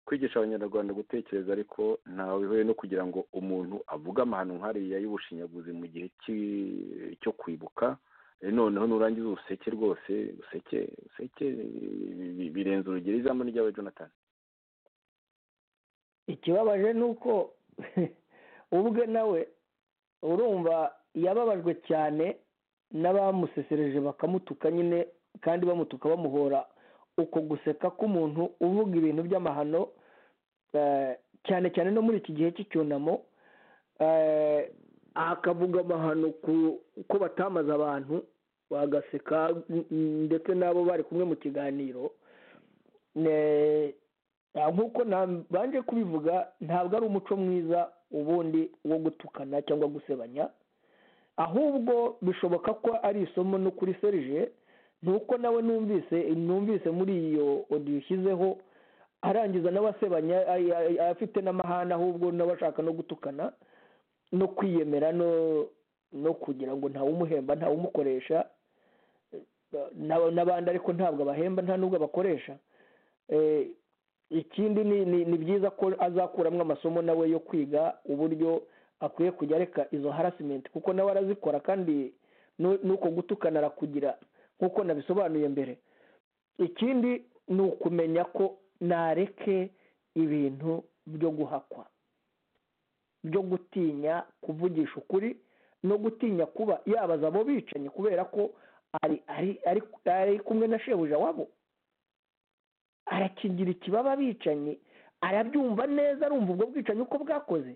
kwigisha abanyarwanda gutekereza ariko ntawe bihuye no kugira ngo umuntu avuge amahano nk'ariya y'ubushinyaguzi mu gihe ki- cyo kwibuka Eh, noneho nurangiza ubuseke rwose useke useke bi- bi- birenze urugero ijambo ni ryawe jonathan ikibabaje ni uko ubwe nawe urumva yababajwe cyane n'abamusesereje bakamutuka nyine kandi bamutuka bamuhora uko guseka k'umuntu uvuga ibintu by'amahano eh, cyane cyane no muri iki gihe cy'icyunamo eh, akavuga amahano ku- ko batamaze abantu bagaseka n- n- ndetse n'abo bari kumwe mu kiganiro Ne- Ah, nk'uko na- banje kubivuga ntabwo ari umuco mwiza ubundi wo gutukana cyangwa gusebanya ahubwo bishoboka ko ari isomo no kuri serije ni uko nawe numvise numvise muri iyo odiyo ushyizeho arangiza nawe asebanya ay- ay- afite n'amahane ahubwo nawe ashaka no gutukana no kwiyemera no no kugira ngo ntawumuhemba ntawumukoresha eh, n'aba- n'abandi ariko ntabwo abahemba nta n'ubwo abakoresha Eh, ikindi ni ni- ni byiza ko azakuramo amasomo nawe yo kwiga uburyo akwiye kujya areka izo harasimenti kuko nawe arazikora kandi nu- nuko gutukana arakugira nk'uko nabisobanuye mbere ikindi ni ukumenya ko nareke ibintu byo guhakwa byo gutinya kuvugisha ukuri no gutinya kuba yabaza abo bicanyi kubera ko ari ari ari ari kumwe na shebuja wabo arakigira ikibaba bicanyi arabyumva neza arumva ubwo bwicanyi uko bwakoze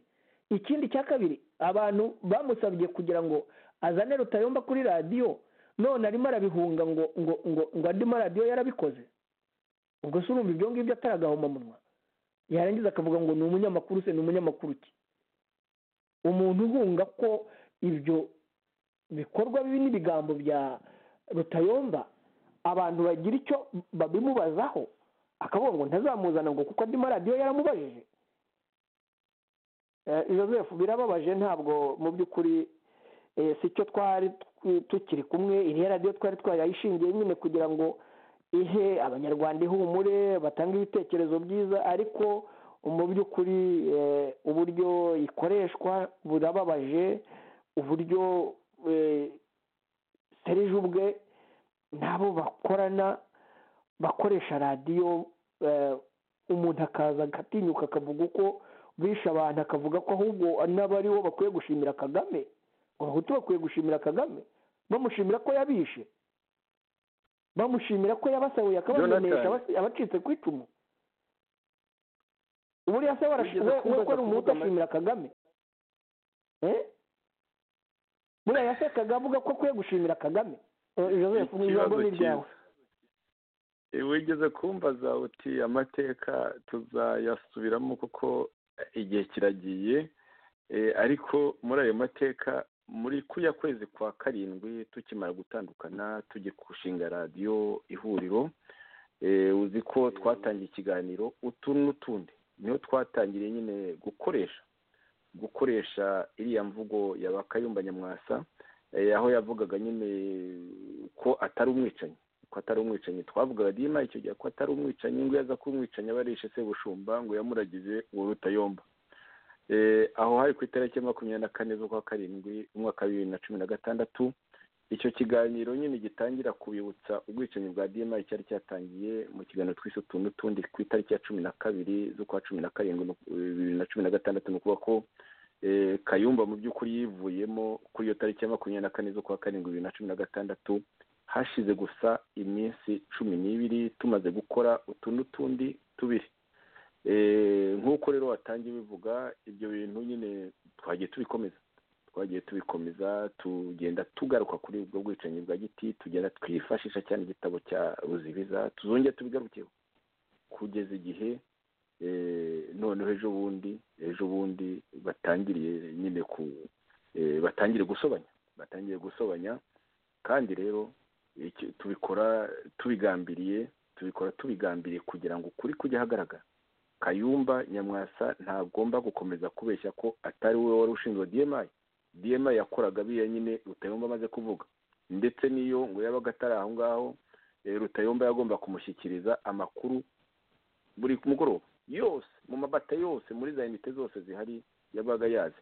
ikindi cya kabiri abantu bamusabye kugira ngo azane rutayomba kuri radiyo none arimo arabihunga ngo ngo ngo ngo andi maradiyo yarabikoze ubwo se urumva ibyo ngibyo ataragahomamunwa yarangiza akavuga ngo ni umunyamakuru se ni umunyamakuru ki umuntu uhunga ko ibyo bikorwa bibi n'ibigambo bya rutayomba abantu bagira icyo babimubazaho akavuga ngo ntazamuzana ngo kuko andi maradiyo yaramubajije Eh, joseph birababaje ntabwo mu by'ukuri eh, si cyo twari tw- tukiri kumwe iriya radiyo twari twayayishingiye nyine kugira ngo ihe abanyarwanda ihumure batange ibitekerezo byiza ariko mu by'ukuri eh, uburyo ikoreshwa burababaje uburyo eh, serije ubwe n'abo bakorana bakoresha radiyo eh, umuntu akaza agatinyuka akavuga uko bishe abantu akavuga ko ahubwo n'abo ari bo bakwiye gushimira kagame ngo abahutu bakwiye gushimira kagame bamushimira ko yabishe bamushimira ko yabasahuye akabamenesha Jonathan. abacitse ku icumu buriya se warashize Wigeze kumva ko ari umuhutu kuvuga ama- ashimira kagame Eh? buriya yasekaga avuga ko akwiye gushimira kagame Eh, joseph mu ijambo Ikibazo ni ryawe cyiza. Eh, wigeze kumbaza uti amateka tuzayasubiramo kuko igihe kiragiye Eh, ariko muri ayo mateka muri kuya kwezi kwa karindwi tukimara gutandukana tujye gushinga radiyo ihuriro Eh, uzi ko twatangiye ikiganiro utu n'utundi niho twatangiriye nyine gukoresha gukoresha iriya mvugo ya bakayumba nyamwasa eh, aho yavugaga nyine ko atari umwicanyi ko atari umwicanyi twavugaga dima icyo gihe ko atari umwicanyi ngo iyo aza kuba umwicanyi aba arishe sebushumba ngo yamuragize uwo rutayomba Eh, aho hari ku itariki ya makumyabiri na kane z'ukwa karindwi umwaka wa bibiri na cumi na gatandatu icyo kiganiro nyine gitangira kubibutsa ubwicanyi bwa dma cyari cyatangiye mu kiganiro twise utuntu tundi ku itariki ya cumi na kabiri z'ukwa cumi na karindwi nu- bibiri na cumi na gatandatu ni ukuvuga ko eh, kayumba mu by'ukuri yivuyemo kuri iyo tariki ya makumyabiri na kane z'ukwa karindwi bibiri na cumi na gatandatu hashize gusa iminsi cumi n'ibiri tumaze gukora utu n'utundi tubiri Eh, nk'uko rero watangiye bivuga ibyo bintu nyine twagiye tubikomeza twagiye tubikomeza tugenda tugaruka kuri ubwo bwicanyi bwa giti tugenda twifashisha cyane igitabo cya ruzibiza tuzongera tubigarukeho kugeza igihe eh, noneho ejo bundi ejo bundi batangiriye nyine ku batangire gusobanya batangiye gusobanya kandi rero iki- tubikora tubigambiriye tubikora tubigambiriye kugira ngo ukuri kujye ahagaragara kayumba nyamwasa ntagomba gukomeza kubeshya ko atari we wari ushinzwe dmi dmi yakoraga biriya nyine rutayomba amaze kuvuga ndetse n'iyo ngo yabaga atari aho ngaho eh, rutayomba yagomba kumushyikiriza amakuru buri mugoroba yose mu mabata yose muri za unite zose zihari yabaga yazi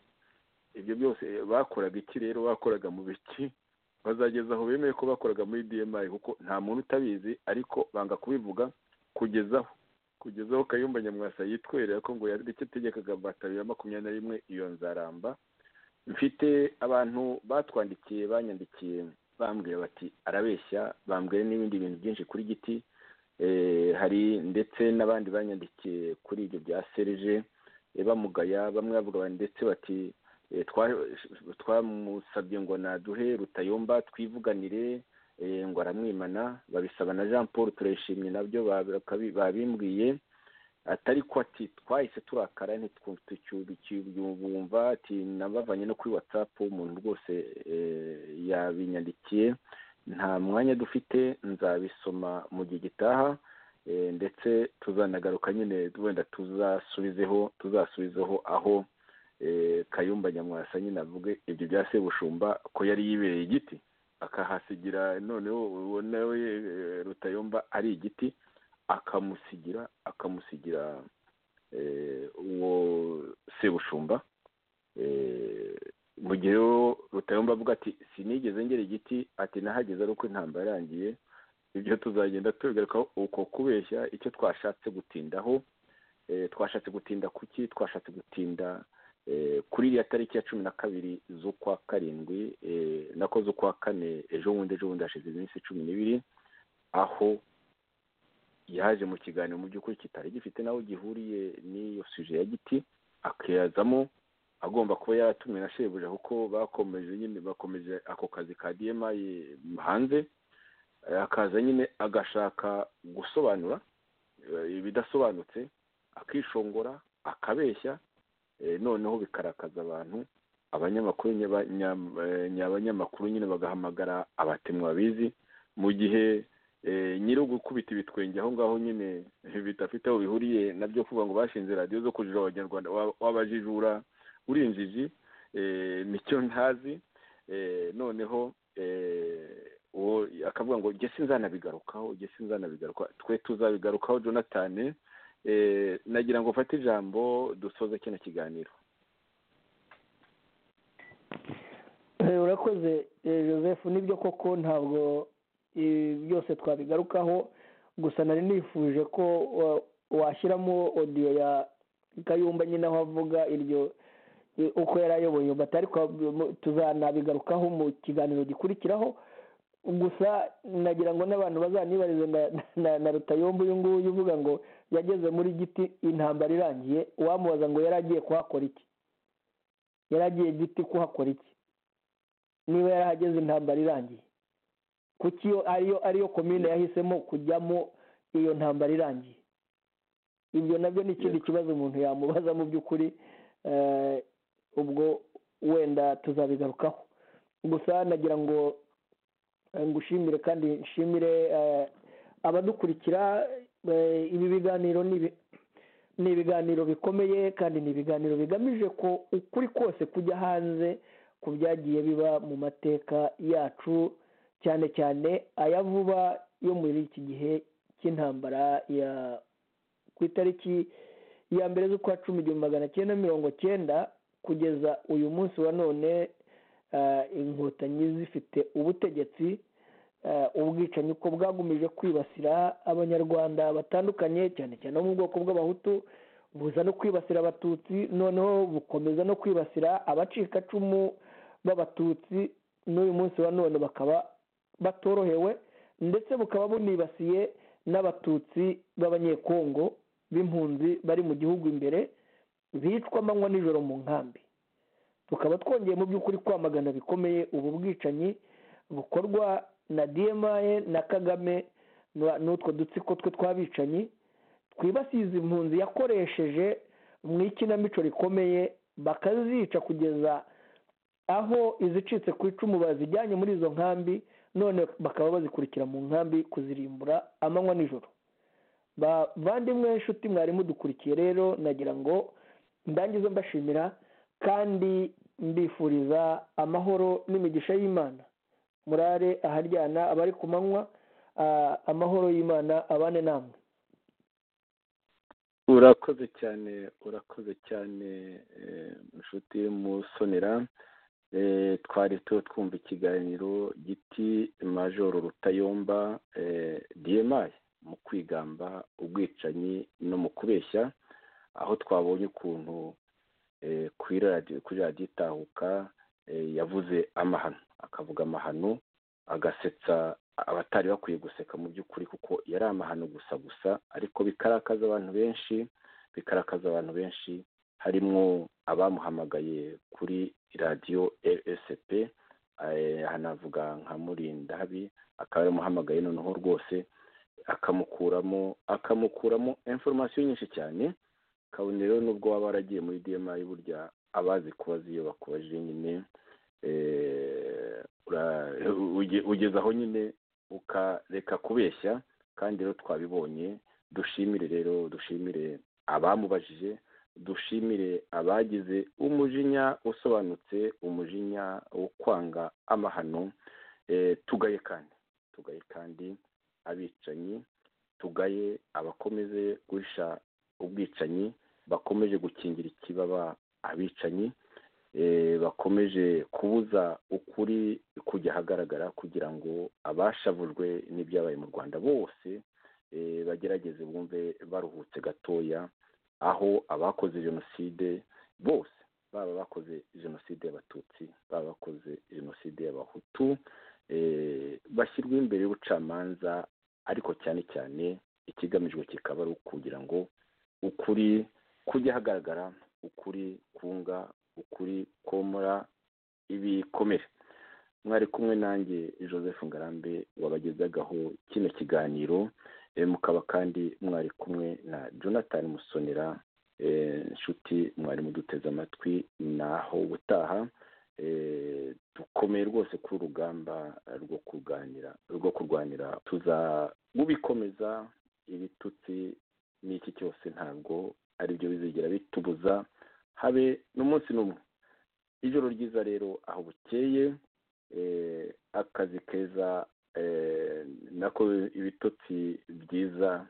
ibyo byose eh, bakoraga iki rero bakoraga mu biki bazageza aho bemeye ko bakoraga muri dmi kuko nta muntu utabizi ariko banga kubivuga kugezaho kugezaho kayumba nyamwasa yitwerera ko ngo yareke ategekaga bataro ya makumyabiri na rimwe iyo nzaramba mfite abantu batwandikiye banyandikiye bambwira bati arabeshya bambwira n'ibindi bintu byinshi kuri giti Eh, hari ndetse n'abandi banyandikiye kuri ibyo bya serije eh, bamugaya bamwe bavuga bati- ndetse bati eh, twa- twamusabye ngo naduhe rutayomba twivuganire eh, ngo aramwimana babisaba na jean paul turayishimye nabyo bakabi- babimbwiye atari ko ati twahise turakara ntitwumva ati nabavanye no kuri whatsapp umuntu rwose eh, yabinyandikiye nta mwanya dufite nzabisoma mu gihe gitaha eh, ndetse tuzanagaruka nyine wenda tuzasubizeho tuzasubizeho aho eh, kayumba nyamwasa nyine avuge ibyo bya sebushumba ko yari yibereye igiti akahasigira noneho uwo nawe eh, rutayomba ari igiti akamusigira akamusigira eh, uwo sebushumba eh, mu gihe rero rutayomba avuga ati sinigeze ngera igiti ati nahageze ari uko intambara yarangiye ibyo tuzagenda tubigarukaho uko kubeshya icyo twashatse gutindaho eh, twashatse gutinda kuki twashatse gutinda eh, kuri iriya tariki ya cumi na kabiri z'ukwa karindwi eh, nako z'ukwa kane ejo bundi ejo bundi hashize iminsi cumi n'ibiri aho yaje mu kiganiro mu by'ukuri kitari gifite naho gihuriye n'iyo suje ya giti akiyazamo agomba kuba yaratumwe na shebuja kuko bakomeje nyine bakomeje ako kazi ka dmi hanze Eh, akaza nyine agashaka gusobanura eh, ibidasobanutse akishongora akabeshya eh, noneho bikarakaza abantu abanyamakuru nyaba- nyam- eh, nyabanyamakuru nyine bagahamagara abatemu babizi mu gihe eh, nyiri ugukubita ibitwenge aho ngaho nyine eh, bidafite aho bihuriye nabyo kuvuga ngo bashinze radiyo zo kujura abanyarwanda wa- w'abajijura uri injiji eh, nicyo ntazi eh, noneho eh, uwo akavuga ngo jye sinzanabigarukaho jye sinzanabigarukaho twe tuzabigarukaho jonathan eh, nagira ngo ufate ijambo dusoze kino kiganiro Eh, urakoze eh, joseph nibyo koko ntabwo eh, byose twabigarukaho gusa nari nifuje ko wa- washyiramo odiyo ya kayumba nyine aho avuga iryo eh, uko yari ayoboye bati ariko mu- tuzanabigarukaho mu kiganiro gikurikiraho gusa nagira ngo n'abantu bazanibarize na- na- na rutayomba uyu nguyu uvuga ngo yageze muri giti intambara irangiye uwamubaza ngo yari agiye kuhakora iki yari agiye giti kuhakora iki niba yarahageze intambara irangiye kuki iyo ariyo ariyo komine yahisemo kujyamo iyo ntambara irangiye ibyo nabyo ni ikindi kibazo umuntu yamubaza mu by'ukuri eh, ubwo wenda tuzabigarukaho gusa nagira ngo eh, ngushimire kandi nshimire eh, abadukurikira eh, ibi biganiro ni ibi- ni ibiganiro bikomeye kandi ni ibiganiro bigamije ko ukuri kose kujya hanze ku byagiye biba mu mateka yacu cyane cyane aya vuba yo muri iki gihe cy'intambara ya ku itariki ya mbere z'ukwa cumi igihumbi magana cyenda mirongo cyenda kugeza uyu munsi wa none eh, inkotanyi zifite ubutegetsi eh, ubwicanyi uko bwagumije kwibasira abanyarwanda batandukanye cyane cyane abo mu bwoko bw'abahutu buza no kwibasira abatutsi noneho bukomeza no kwibasira abacikacumu b'abatutsi n'uyu munsi wa none bakaba batorohewe ndetse bukaba bunibasiye n'abatutsi b'abanyekongo b'impunzi bari mu gihugu imbere bicwa amanywa nijoro mu nkambi tukaba twongeye mu by'ukuri kwamagana bikomeye ubu bwicanyi bukorwa na dmi na kagame na- n'utwo dutsiko twe tw'abicanyi twibasiye izi mpunzi yakoresheje mu ikinamico rikomeye bakazica kugeza aho izicitse ku icumu bazijyanye muri izo nkambi none bakaba bazikurikira mu nkambi kuzirimbura amanywa nijoro bavandimwe inshuti mwarimu dukurikiye rero nagira ngo ndangize mbashimira kandi mbifuriza amahoro n'imigisha y'imana murare aharyana abari ku manywa ah, amahoro y'imana abane namwe urakoze cyane urakoze cyane eh, inshuti musonera Eh, twari tu twumva ikiganiro giti majoro rutayomba eh, dmi mu kwigamba ubwicanyi no mu kubeshya aho twabonye ukuntu eh, kuri radiyo kuri radiyo itahuka eh, yavuze amahano akavuga amahano agasetsa abatari bakwiye guseka mu by'ukuri kuko yari amahano gusa gusa ariko bikarakaza abantu benshi bikarakaza abantu benshi harimo abamuhamagaye kuri radiyo rsp eh, hanavuga nka murindabi akaba yaramuhamagaye noneho rwose akamukuramo akamukuramo informasiyo nyinshi cyane kabone rero nubwo waba waragiye muri dmi burya abazi kubaza iyo bakubajije nyine eh, ura- uge- ugeze aho nyine ukareka kubeshya kandi rero twabibonye dushimire rero dushimire abamubajije dushimire abagize umujinya usobanutse umujinya wo kwanga amahano eh, tugaye kandi tugaye kandi abicanyi tugaye abakomeze guhisha ubwicanyi bakomeje gukingira ikibaba abicanyi eh, bakomeje kubuza ukuri kujya ahagaragara kugira ngo abashavujwe n'ibyabaye mu rwanda bose eh, bagerageze bumve baruhutse gatoya aho abakoze jenoside bose baba abakoze jenoside y'abatutsi baba abakoze jenoside y'abahutu eh, bashyirwa imbere y'ubucamanza ariko cyane cyane ikigamijwe kikaba ari ukugira ngo ukuri kujya ahagaragara ukuri kunga ukuri komora ibikomere mwari kumwe nanjye joseph ngarambe wabagezagaho kino kiganiro eh, mukaba kandi mwari kumwe na jonathan musonera eh, inshuti mwari muduteze amatwi naho ubutaha eh, dukomeye rwose kuri urugamba rwo kurwanira rwo kurwanira tuzabikomeza ibitutsi n'iki cyose ntabwo ari byo bizigera bitubuza habe n'umunsi n'umwe ijoro ryiza rero aho bukeye eh, akazi keza eh, nako ibitotsi byiza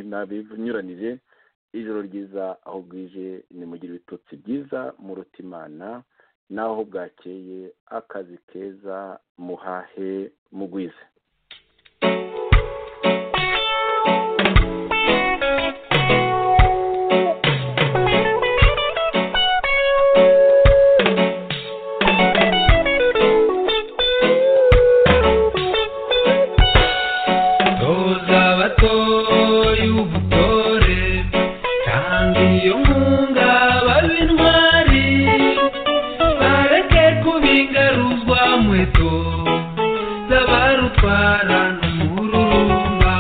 nabinyuranije ijoro ryiza aho bwije nimugire ibitotsi byiza muruta imana naho bwakeye akazi keza muhahe mugwize toza abatoye ubutore kandi iyo nkunga babe intwari bareke kubingaruzwa nkweto z'abarutwara n'umururumba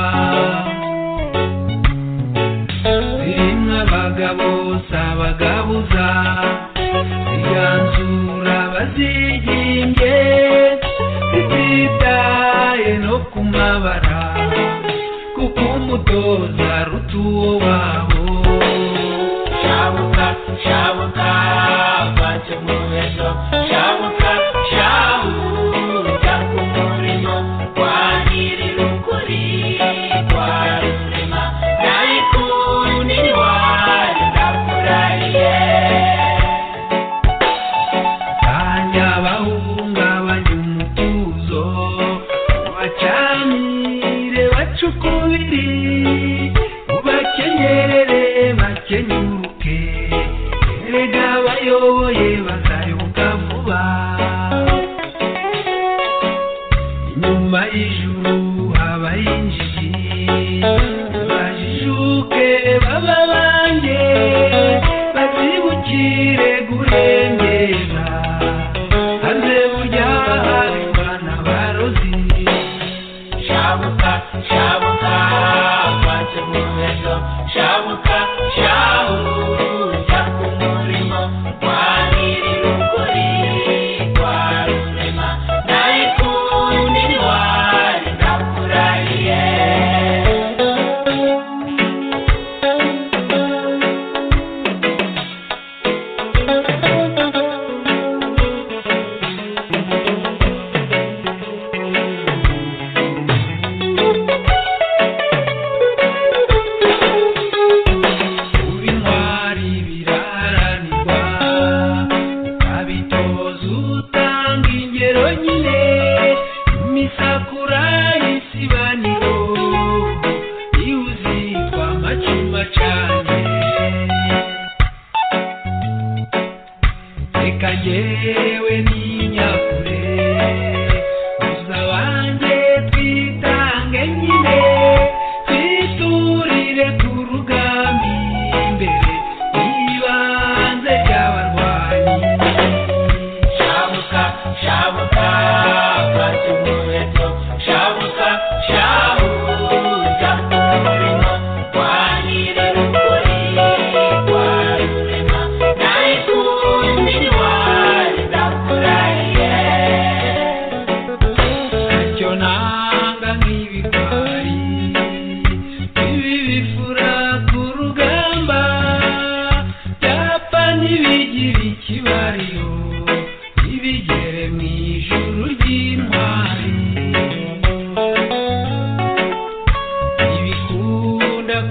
zirimo abagabo si abagabuza ziganzura bazigimbye zititaye no kumabara kuko umutoza aruta uwo wabo shabuka shabuka vace mu ejo shabuka shabuka ku murimo kwa nyir'ukuri kwa rurema nayikundi wanyu ndakurahiye kanya bahungabanya umutuzo bacanire bacukubiri ubakenyerere bakenyuke erega abayoboye bazayoboka vuba inyuma y'ijuru habaho injiji bajijuke baba banjye bazibukire guhengera hanze burya hari bana barozi shabuka shabuka baje mu ejo shabuka shabuka ku murimo wa nyir'ukuri wa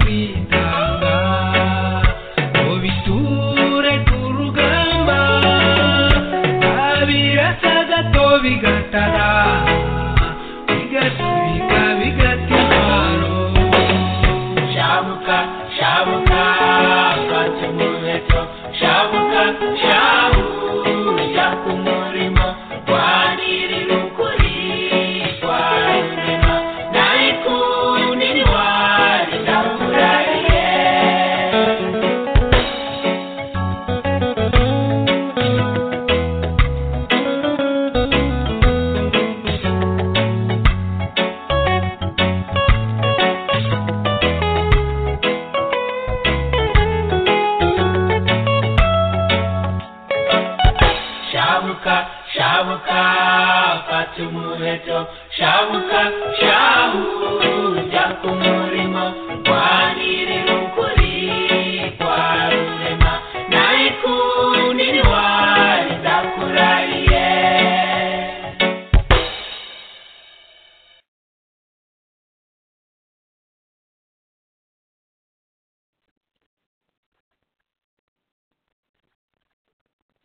kwitanga ngo biture ku rugamba abirasa gato bigatara bigasubika bigata intwaro shabuka shabuka twatse mu nkweto shabuka shabuka jya ku murimo wanirira ukuri kwawe rurema nawe kundi ntiwari ndakurahiye shabuka shabuka fata umuheto shabuka shahu jya ku murimo wanira